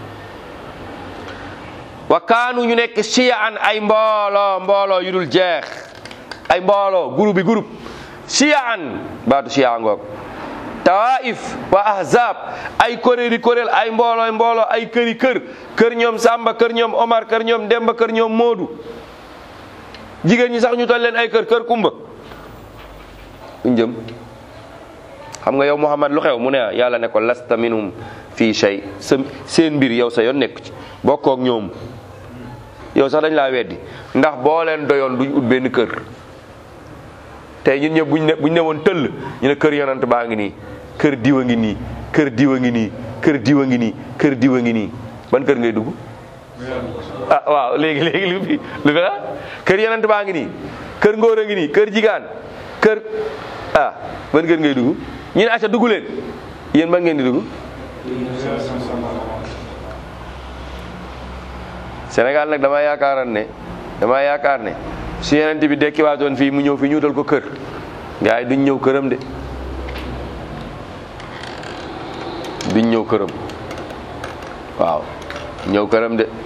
wa kaanu ñu nekk shiyaan ay mbooloo mbooloo yu dul jeex ay mbooloo groupe bi groupe shiyaan baatu shiya ngoog tawaif wa ahzab ay kuréeli kuréel ay mboolooy mbooloo ay këri kër kër ñoom Samba kër ñoom Omar kër ñoom Demba kër ñoom Moodu jigéen ñi sax ñu toll leen ay kër kër Kumba uñ jëm xam nga yow Muhammad lu xew mu ne yàlla ne ko lasta minhum fii shay sa seen mbir yow sa yoon nekk ci bokkook ñoom yow sax dañ laa weddi ndax boo leen doyoon duñ ut benn kër tey ñun ñëpp buñ ne buñ ne woon tëll ñu ne kër yonant baa ngi nii kër diwa ngi nii kër diwa ngi nii kër diwa ngi nii kër diwa ngi nii ban kër ngay dugg ah waaw léegi léegi lu fi lu fi ah kër yonant baa ngi nii kër ngóor a ngi nii kër jigaan kër ah ban kër ngay dugg ñu ne acca dugg leen yéen ban ngeen di dugg Sénégal nag dama yaakaaran ne dama yaakaar ne su yenent bi dekkiwaatoon fii mu ñëw fi ñu wutal ko kër gars yi duñ ñëw këram de duñ ñëw këram waaw ñëw këram de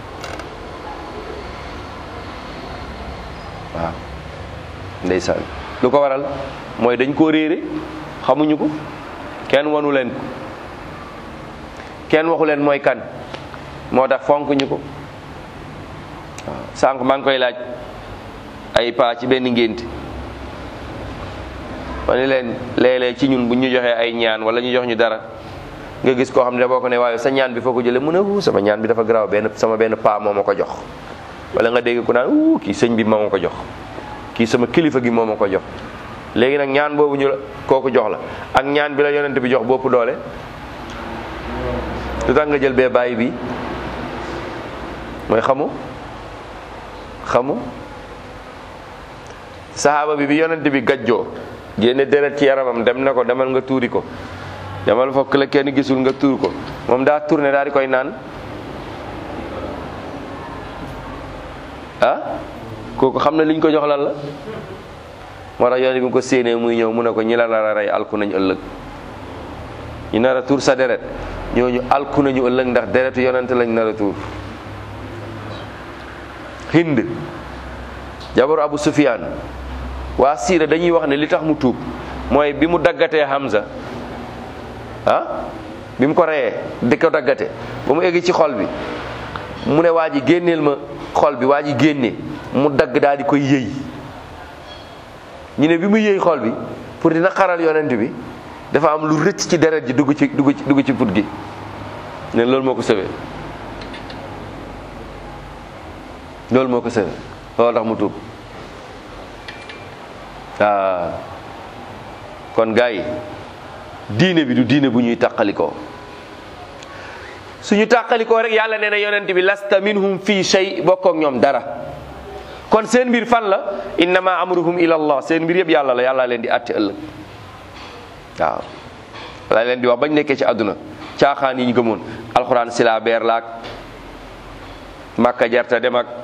waaw ndeysaan lu ko waral mooy dañ koo réere xamuñu ko kenn wanu leen ko kenn waxu leen mooy kan moo tax fonk ñu ko waaw sànq maa ngi koy laaj ay paa ci benn ngénte ma ne leen léeg-léeg ci ñun bu ñu joxee ay ñaan wala ñu jox ñu dara nga gis koo xam ne boo ko ne waaye sa ñaan bi foo ko jëlee mu ne wu sama ñaan bi dafa garaaw benn sama benn paa moo ma ko jox wala nga dégg ku naan uu kii sëñ bi moo ma ko jox kii sama kilifa gi moo ma ko jox léegi nag ñaan boobu ñu la kooku jox la ak ñaan bi la yonent bi jox bopp doole lu tax nga jël bee bàyyi bi mooy xamu xamu saxaaba bi bi yonent bi gajjoo génne deret ci yaramam dem na ko demal nga tuuri ko demal fokk la kenn gisul nga tuur ko moom daa tourné daal di koy naan ah kooku xam na liñ ko jox lan la moo tax yonent bi ko séenee muy ñëw mu ne ko ñi la nar a rey alku nañu ëllëg ñu nar a tuur sa deret ñooñu alku nañu ëllëg ndax deretu yonent lañ nar a tuur hind jabaru abu sufiyaan waa siira dañuy wax ne li tax mu tuub mooy bi mu daggatee Hamza ah bi mu ko reyee di ko daggate ba mu egg ci xol bi mu ne waa ji génneel ma xol bi waa ji génne mu dagg daal di koy yëy ñu ne bi mu yëy xol bi pour dina xaral yonent bi dafa am lu rëcc ci deret ji dugg ci dugg ci dugg ci put gi ne loolu moo ko sëwee loolu moo ko sëwee loolu tax mu tuub ah kon gars yi diine bi du diine bu ñuy tàqalikoo suñu tàqalikoo rek yàlla nee na yonent bi lasta minhum fii shay bokkook ñoom dara kon seen mbir fan la innama amruhum ila allah seen mbir yëpp yàlla la yàlla leen di àtte ëllëg waaw la leen di wax bañ nekkee ci àdduna caaxaan yi ñu gëmoon alxuraan sila beer laak màkka jarta dem ak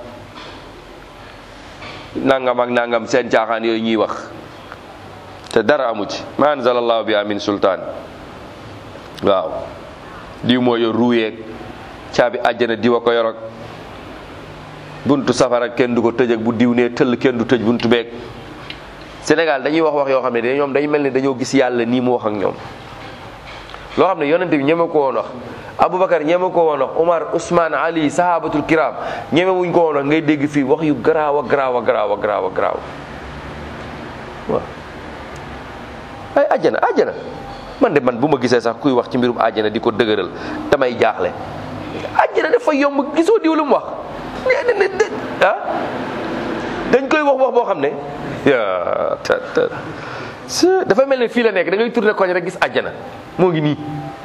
nangam ak nangam seen caaxaan yooyu ñuy wax te dara amu ci ma anzalallahu bi amin sultaan waaw diw moo yor ruuyeeg caabi àjjana diwa ko yorog buntu safara kenn du ko tëj ak bu diw nee tëll kenn du tëj buntu beeg Sénégal dañuy wax wax yoo xam ne de ñoom dañu mel ni dañoo gis yàlla nii mu wax ak ñoom loo xam ne yonente bi ñeme ko woon wax Aboubacar ñeme ko woon wax Omar Ousmane Ali sahabatul kiram ñeme wuñ ko woon wax ngay dégg fii wax yu garaaw a garaaw a garaaw a garaaw a garaaw waaw ay àjjana àjjana man de man bu ma gisee sax kuy wax ci mbirum àjjana di ko dëgëral damay jaaxle àjjana dafa yomb gisoo diw lu mu wax ah dañ koy wax wax boo xam ne yaa ta ta dafa mel ne fii la nekk da ngay tourné koñ rek gis àjjana moo ngi nii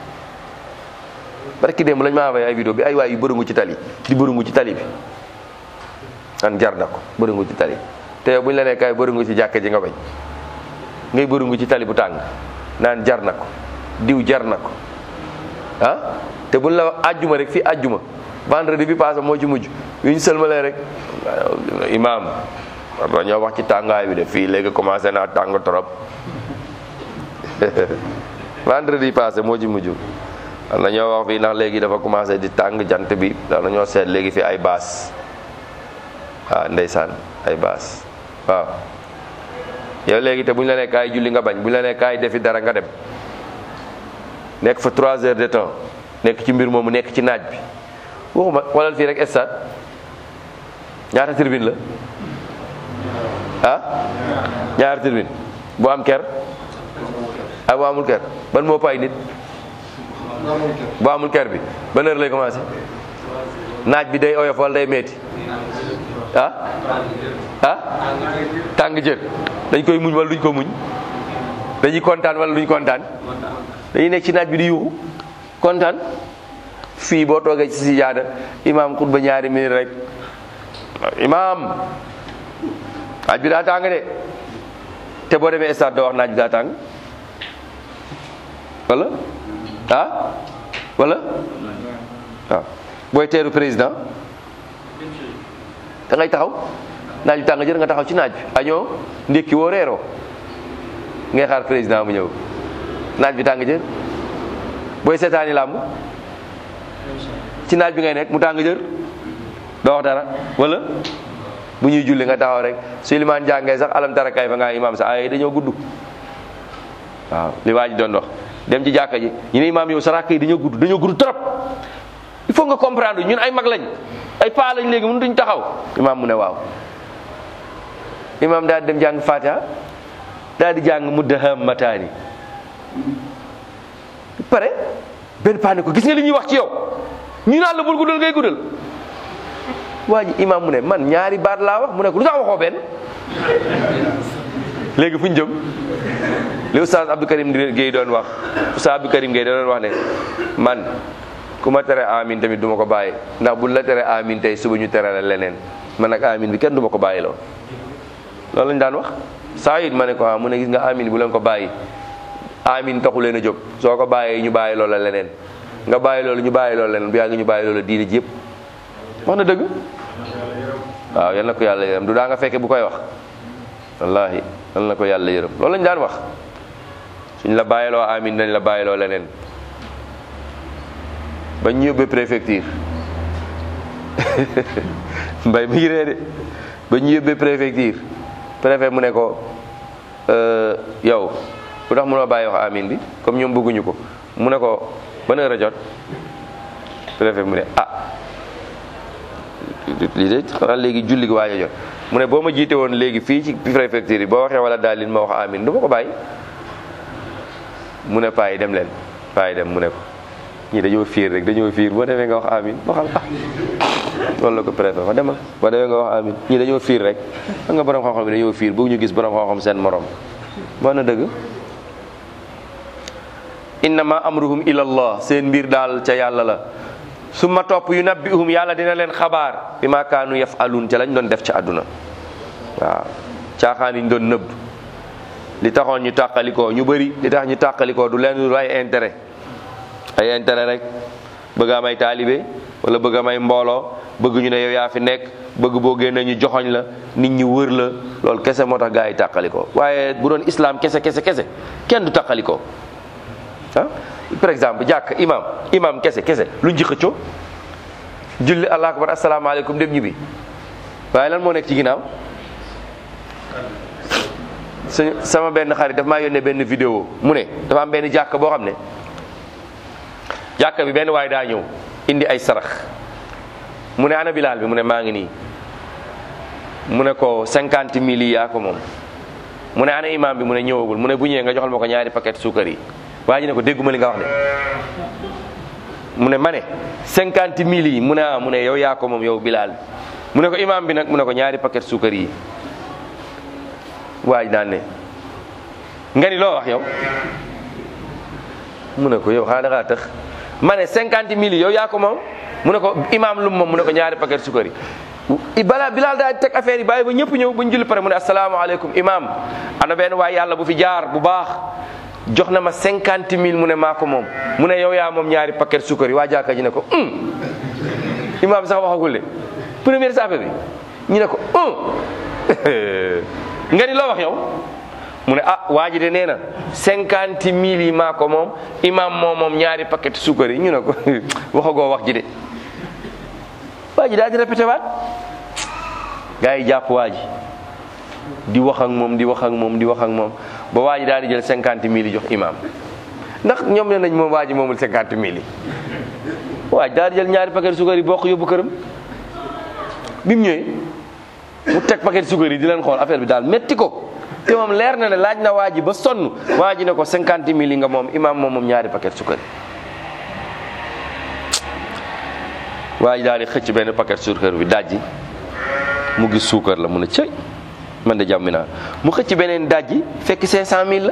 barki démb lañ ma envoyé ay vidéo bi ay waay yu bërëngu ci tali di bërëngu ci tali bi an jar na ko bërëngu ci tali te yow bu ñu la nee kaay bërëngu ci jàkka ji nga bañ ngay bërëngu ci tali bu tàng naan jar na ko diw jar na ko ah te buñ la àjjuma rek fii àjjuma vendredi bi passé moo ci mujj yu ñu sëlmalee rek imaam war dañoo wax ci tàngaay bi de fii léegi commencé naa tàng trop vendredi passé moo ci mujj war nañoo wax fii ndax léegi dafa commencé di tàng jant bi war nañoo seet léegi fi ay baas waaw ndeysaan ay baas waaw yow léegi te bu ñu la nee kaay julli nga bañ bu ñu la nee kaay defi dara nga dem nekk fa trois heures de temps nekk ci mbir moomu nekk ci naaj bi waxuma xoolal fii rek stade ñaata tribune la ah ñaata tribune bu am ker ak bu amul ker ban moo pay nit bu amul ker bi ban heure lay commencé naaj bi day oyof wala day metti ah ah tàng jër dañ koy muñ wala duñ ko muñ dañuy kontaan wala duñ kontaan dañuy nekk ci naaj bi di yuuxu kontaan fii boo toogee ci si jaada imaam xutba ñaari minute rek imaam naaj bi daa tàng de te boo demee stade doo wax naaj bi daa tàng wala ah wala waaw booy teeru président da ngay taxaw naaj bi tàng jër nga taxaw ci naaj bi añoo ndékki woo reeroo ngay xaar président mu ñëw naaj bi tàng jër booy seetaani làmb ci naaj bi ngay nekk mu tàng jër doo wax dara wala bu ñuy julli nga taxaw rek su limaan jàngee sax alam tara kay fa nga imaam sax ay dañoo gudd waaw li waa ji doon wax dem ci jàkka ji ñu ne imaam yow sa rakk yi dañoo gudd dañoo gudd trop il faut nga comprendre ñun ay mag lañ ay paa lañ léegi mënu duñ taxaw imaam mu ne waaw imaam daal di dem jàng fatiha daal di jàng muddahammataani pare benn paa ne ko gis nga li ñuy wax ci yow ñu naan la bul guddal ngay guddal waa ji imaam mu ne man ñaari baat laa wax mu ne ko lu tax waxoo benn léegi fu ñu jëm li oustaz Abdou Karim Gueye doon wax oustaz Abdou Karim Gueye doon wax ne man ku ma tere amin tamit du ma ko bàyyi ndax buñ la tere amin tey suba ñu tere la leneen man nag amin bi kenn du ma ko bàyyi lool loolu lañ daan wax saa it ma ne ko ah mu ne gis nga amin bu leen ko bàyyi amin taxu leen a jóg soo ko bàyyee ñu bàyyi loola leneen nga bàyyi loolu ñu bàyyi loolu leneen bu yàgg ñu bàyyi loola diine ji yëpp wax na dëgg waaw yal na ko yàlla yërëm du daa nga fekke bu koy wax wallahi yal na ko yàlla yërëm loolu lañ daan wax suñ la bàyyiloo amin dañ la bàyyiloo leneen ba ñu yóbbee préfecture mbay mi ngi ree de ba ñu yóbbee préfecture préfet mu ne ko yow lu tax mënoo bàyyi wax amin bi comme ñoom bëgguñu ko mu ne ko ban heure a jot préfet mu ne ah lii de xanaa léegi julli gi waaj a jot mu ne boo ma jiite woon léegi fii ci préfecture yi boo waxee wala daal lin ma wax amin du ma ko bàyyi mu ne paa yi dem leen paa yi dem mu ne ko ñii dañoo fiir rek dañoo fiir boo demee nga wax amin waxal ah loolu la ko préfet wax demal boo demee nga wax amin ñii dañoo fiir rek xam nga borom xam-xam yi dañoo fiir bëgg ñu gis borom xam-xam seen morom moo na dëgg innama amruhum ila allah seen mbir daal ca yàlla la summa topp yu nabbihum yàlla dina leen xabaar bi ma kaanu yafaluun ca lañ doon def ci àdduna waaw caaxaan yi ñu doon nëbb li taxoon ñu tàqalikoo ñu bëri li tax ñu tàqalikoo du leen lu ay intérêt ay intérêt rek bëgg am ay taalibe wala bëgg am ay mbooloo bëgg ñu ne yow yaa fi nekk bëgg boo génnee ñu joxoñ la nit ñi wër la loolu kese moo tax gaa yi tàqalikoo waaye bu doon islam kese kese kese kenn du tàqalikoo ah par exemple jàkk imam imam kese kese lu ñu xëccoo julli allah akbar asalaamaaleykum dem ñibbi waaye lan moo nekk ci ginnaaw suñu sama benn xarit daf maa yónnee benn vidéo mu ne dafa am benn jàkk boo xam ne jàkk bi benn waaye daa ñëw indi ay sarax mu ne ana bilaal bi mu ne maa ngi nii mu ne ko cinquante mille yi yaa ko moom mu ne ana imam bi mu ne ñëwagul mu ne bu ñëwee nga joxal ma ko ñaari paquet suukar yi waa ji ne ko dégguma li nga wax de mu ne ma ne cinquante mille yi mu ne ah mu ne yow yaa ko moom yow bilaal bi mu ne ko imam bi nag mu ne ko ñaari paquet suukar yi waa ji daan ne nga ni loo wax yow mu ne ko yow xanaa da ngaa tax ma ne cinquante mille yi yow yaa ko moom mu ne ko imam lu moom mu ne ko ñaari paquet suukar yi balaa bilaal daal di teg affaire yi bàyyi ba ñëpp ñëw ba ñu julli pare mu ne asalaamaaleykum imam ana benn waay yàlla bu fi jaar bu baax jox na ma cinquante mille mu ne maa ko moom mu ne yow yaa moom ñaari paquet suukar yi waa jàkka ji ne ko um imam sax waxagul de première sape bi ñu ne ko um nga ni loo wax yow mu ne ah waa ji de nee na cinquante mille yi maa ko moom imam moom moom ñaari paquet suukar yi ñu ne ko waxagoo wax ji de waa ji daal di répété waat gars yi jàpp waa ji di wax ak moom di wax ak moom di wax ak moom ba waa ji daal di jël cinquante mille yi jox imam ndax ñoom ne nañ moom waa ji moomul cinquante mille yi waa ji daal di jël ñaari paquet suukar yi bokk yóbbu këram bi mu ñëwee mu teg paquet suukar yi di leen xool affaire bi daal métti ko te moom leer na ne laaj na waa ji ba sonn waa ji ne ko cinquante mille yi nga moom imam moom moom ñaari paquet suukar yi waa ji daal di xëcc benn paquet suukar bi dajji mu gis suukar la mu ne cëy man de jàmmi naa mu xëcc beneen dajji fekk cinq cent mille la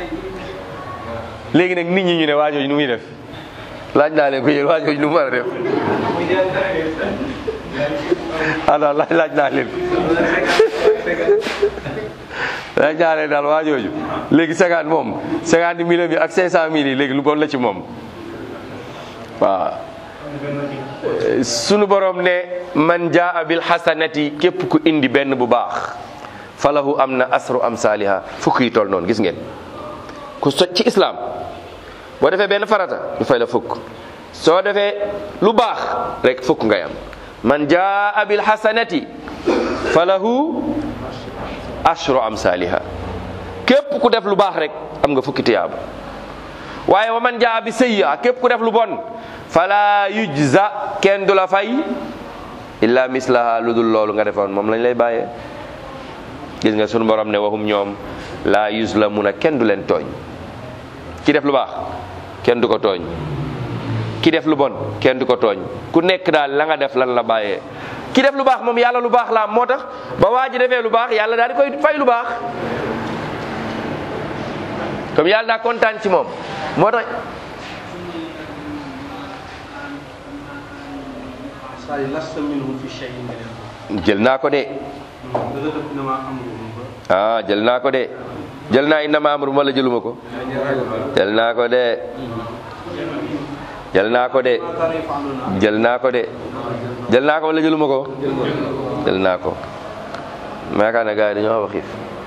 léegi nag nit ñi ñu ne waajooju nu muy def laaj naa leen ko yéen waajooju nu mu war a def alors laaj laaj naa leen laaj naa leen daal waajooju léegi cinquante moom cinquante mille bi ak cinq cent mille yi léegi lu bon la ci moom waaw sunu borom ne man jaa bil hasanati képp ku indi benn bu baax falahu am na asru am saaliha fukk yi toll noonu gis ngeen ku so ci islam boo defee benn farata ñu fay la fukk soo defee lu baax rek fukk ngay am man jaa bil hasanati falahu ashru am saaliha képp ku def lu baax rek am nga fukki tiyaaba waaye wa man jaa bi sayyi'a képp ku def lu bon fala yujza kenn du la fay illa mislaha lu dul loolu nga defoon moom lañ lay bàyyee gis nga sunu borom ne waxum ñoom la yuzlamuna kenn du leen tooñ ki def lu baax kenn du ko tooñ ki def lu bon kenn du ko tooñ ku nekk daal la nga def lan la bàyyee ki def lu baax moom yàlla lu baax la am moo tax ba waa ji defee lu baax yàlla daal di koy fay lu baax comme yàlla daa kontaan ci moom moo tax jël naa ko de ah jël naa ko de jël naa innama amru ma la jëluma ko jël naa ko de jël naa ko de jël naa ko de jël naa ko wala jëluma ko jël naa ko maakaar na gars yi dañoo xaw a xiif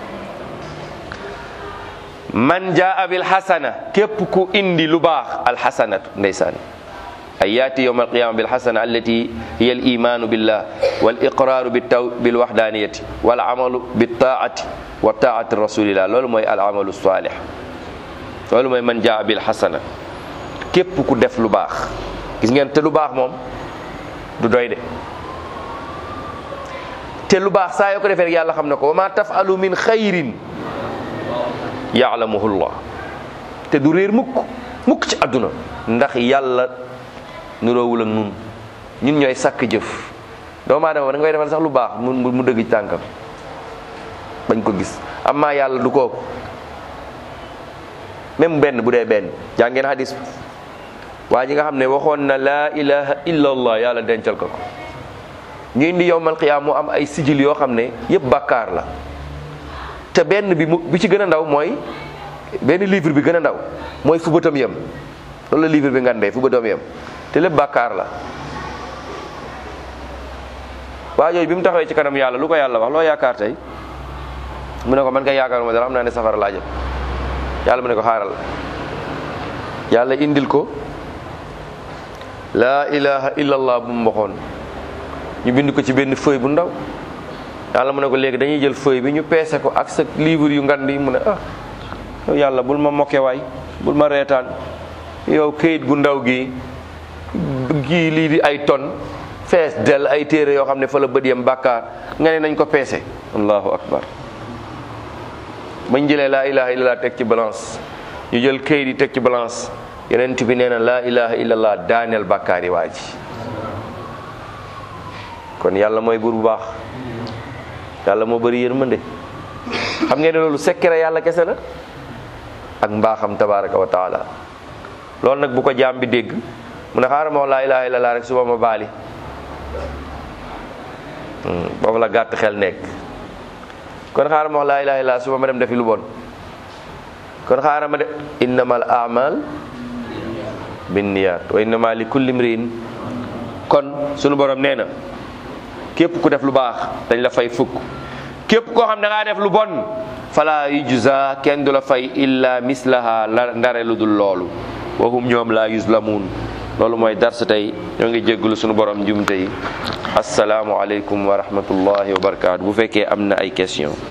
man jaa bil xasana képp ku indi lu baax alxasanatu ndeysaan ay yaati yowma alqiyama bilxasana allati hiya al imanu billah wal iqraru bitaw bil waxdaniyati wal amalu bitaati wa taati rasulillah loolu mooy al amalu salih loolu mooy man jaa bil xasana képp ku def lu baax gis ngeen te lu baax moom du doy de te lu baax saa yoo ko defee rek yàlla xam na ko wa ma tafalu min xayrin yaalamuhu llah te du réer mukk mukk ci àdduna ndax yàlla nuroowul ak nun ñun ñooy sàkk jëf doomu aadama da ngay defal sax lu baax mu mu dëgg ci tànkam bañ ko gis amaa yàlla du ko même benn bu dee benn jàngeen hadis waa ji nga xam ne waxoon na laa ilaha illa allah yàlla dencal ko ko ñu indi yowmal qiyaam mu am ay sijil yoo xam ne yëpp bàkkaar la te benn bi mu bi ci gën a ndaw mooy benn livre bi gën a ndaw mooy fu bëtam yem loolu la livre bi ngandee fu bëtam yem te lépp bàkkaar la waa jooju bi mu taxawee ci kanam yàlla lu ko yàlla wax loo yaakaar tey mu ne ko man kay yaakaaruma dara xam naa ne safara laa jëm yàlla mu ne ko xaaral yàlla indil ko laa ilaha illallah bu mu waxoon ñu bind ko ci benn feuille bu ndaw yàlla mu ne ko léegi dañuy jël feuille bi ñu peese ko ak sa livre yu ngand yi mu ne ah yow yàlla bul ma mokke waay bul ma reetaan yow këyit gu ndaw gi gii lii di ay ton fees del ay téere yoo xam ne fa la bët yam bàkkaar nga ne nañ ko peese allahu akbar bañ jëlee laa ilaha illallah teg ci balance ñu jël këyit yi teg ci balance yeneen bi nee na laa ilaha illallah daaneel bàkkaar yi waa ji kon yàlla mooy buur bu baax yàlla moo bëri yërmande xam ngeen ne loolu secret yàlla kese la ak mbaaxam tabaraka wa taala loolu nag bu ko jaam bi dégg mu ne xaaral ma wax laa ilaha illallah rek suba ma baali boobu la gàtt xel nekk kon xaaral ma wax laa ilaha illallah suba ma dem defi lu bon kon xaaral ma de innamal amal binniyat wa innama li kulli mriin kon sunu borom nee na képp ku def lu baax dañ la fay fukk képp koo xam da ngaa def lu bon fala yujza kenn du la fay illa mislaha la ndare lu dul loolu wahum ñoom la yuzlamun loolu mooy dars tey ñoo ngi jégglu sunu borom njumte yi asalaamu aleykum wa rahmatullahi wa barakaatu bu fekkee am na ay question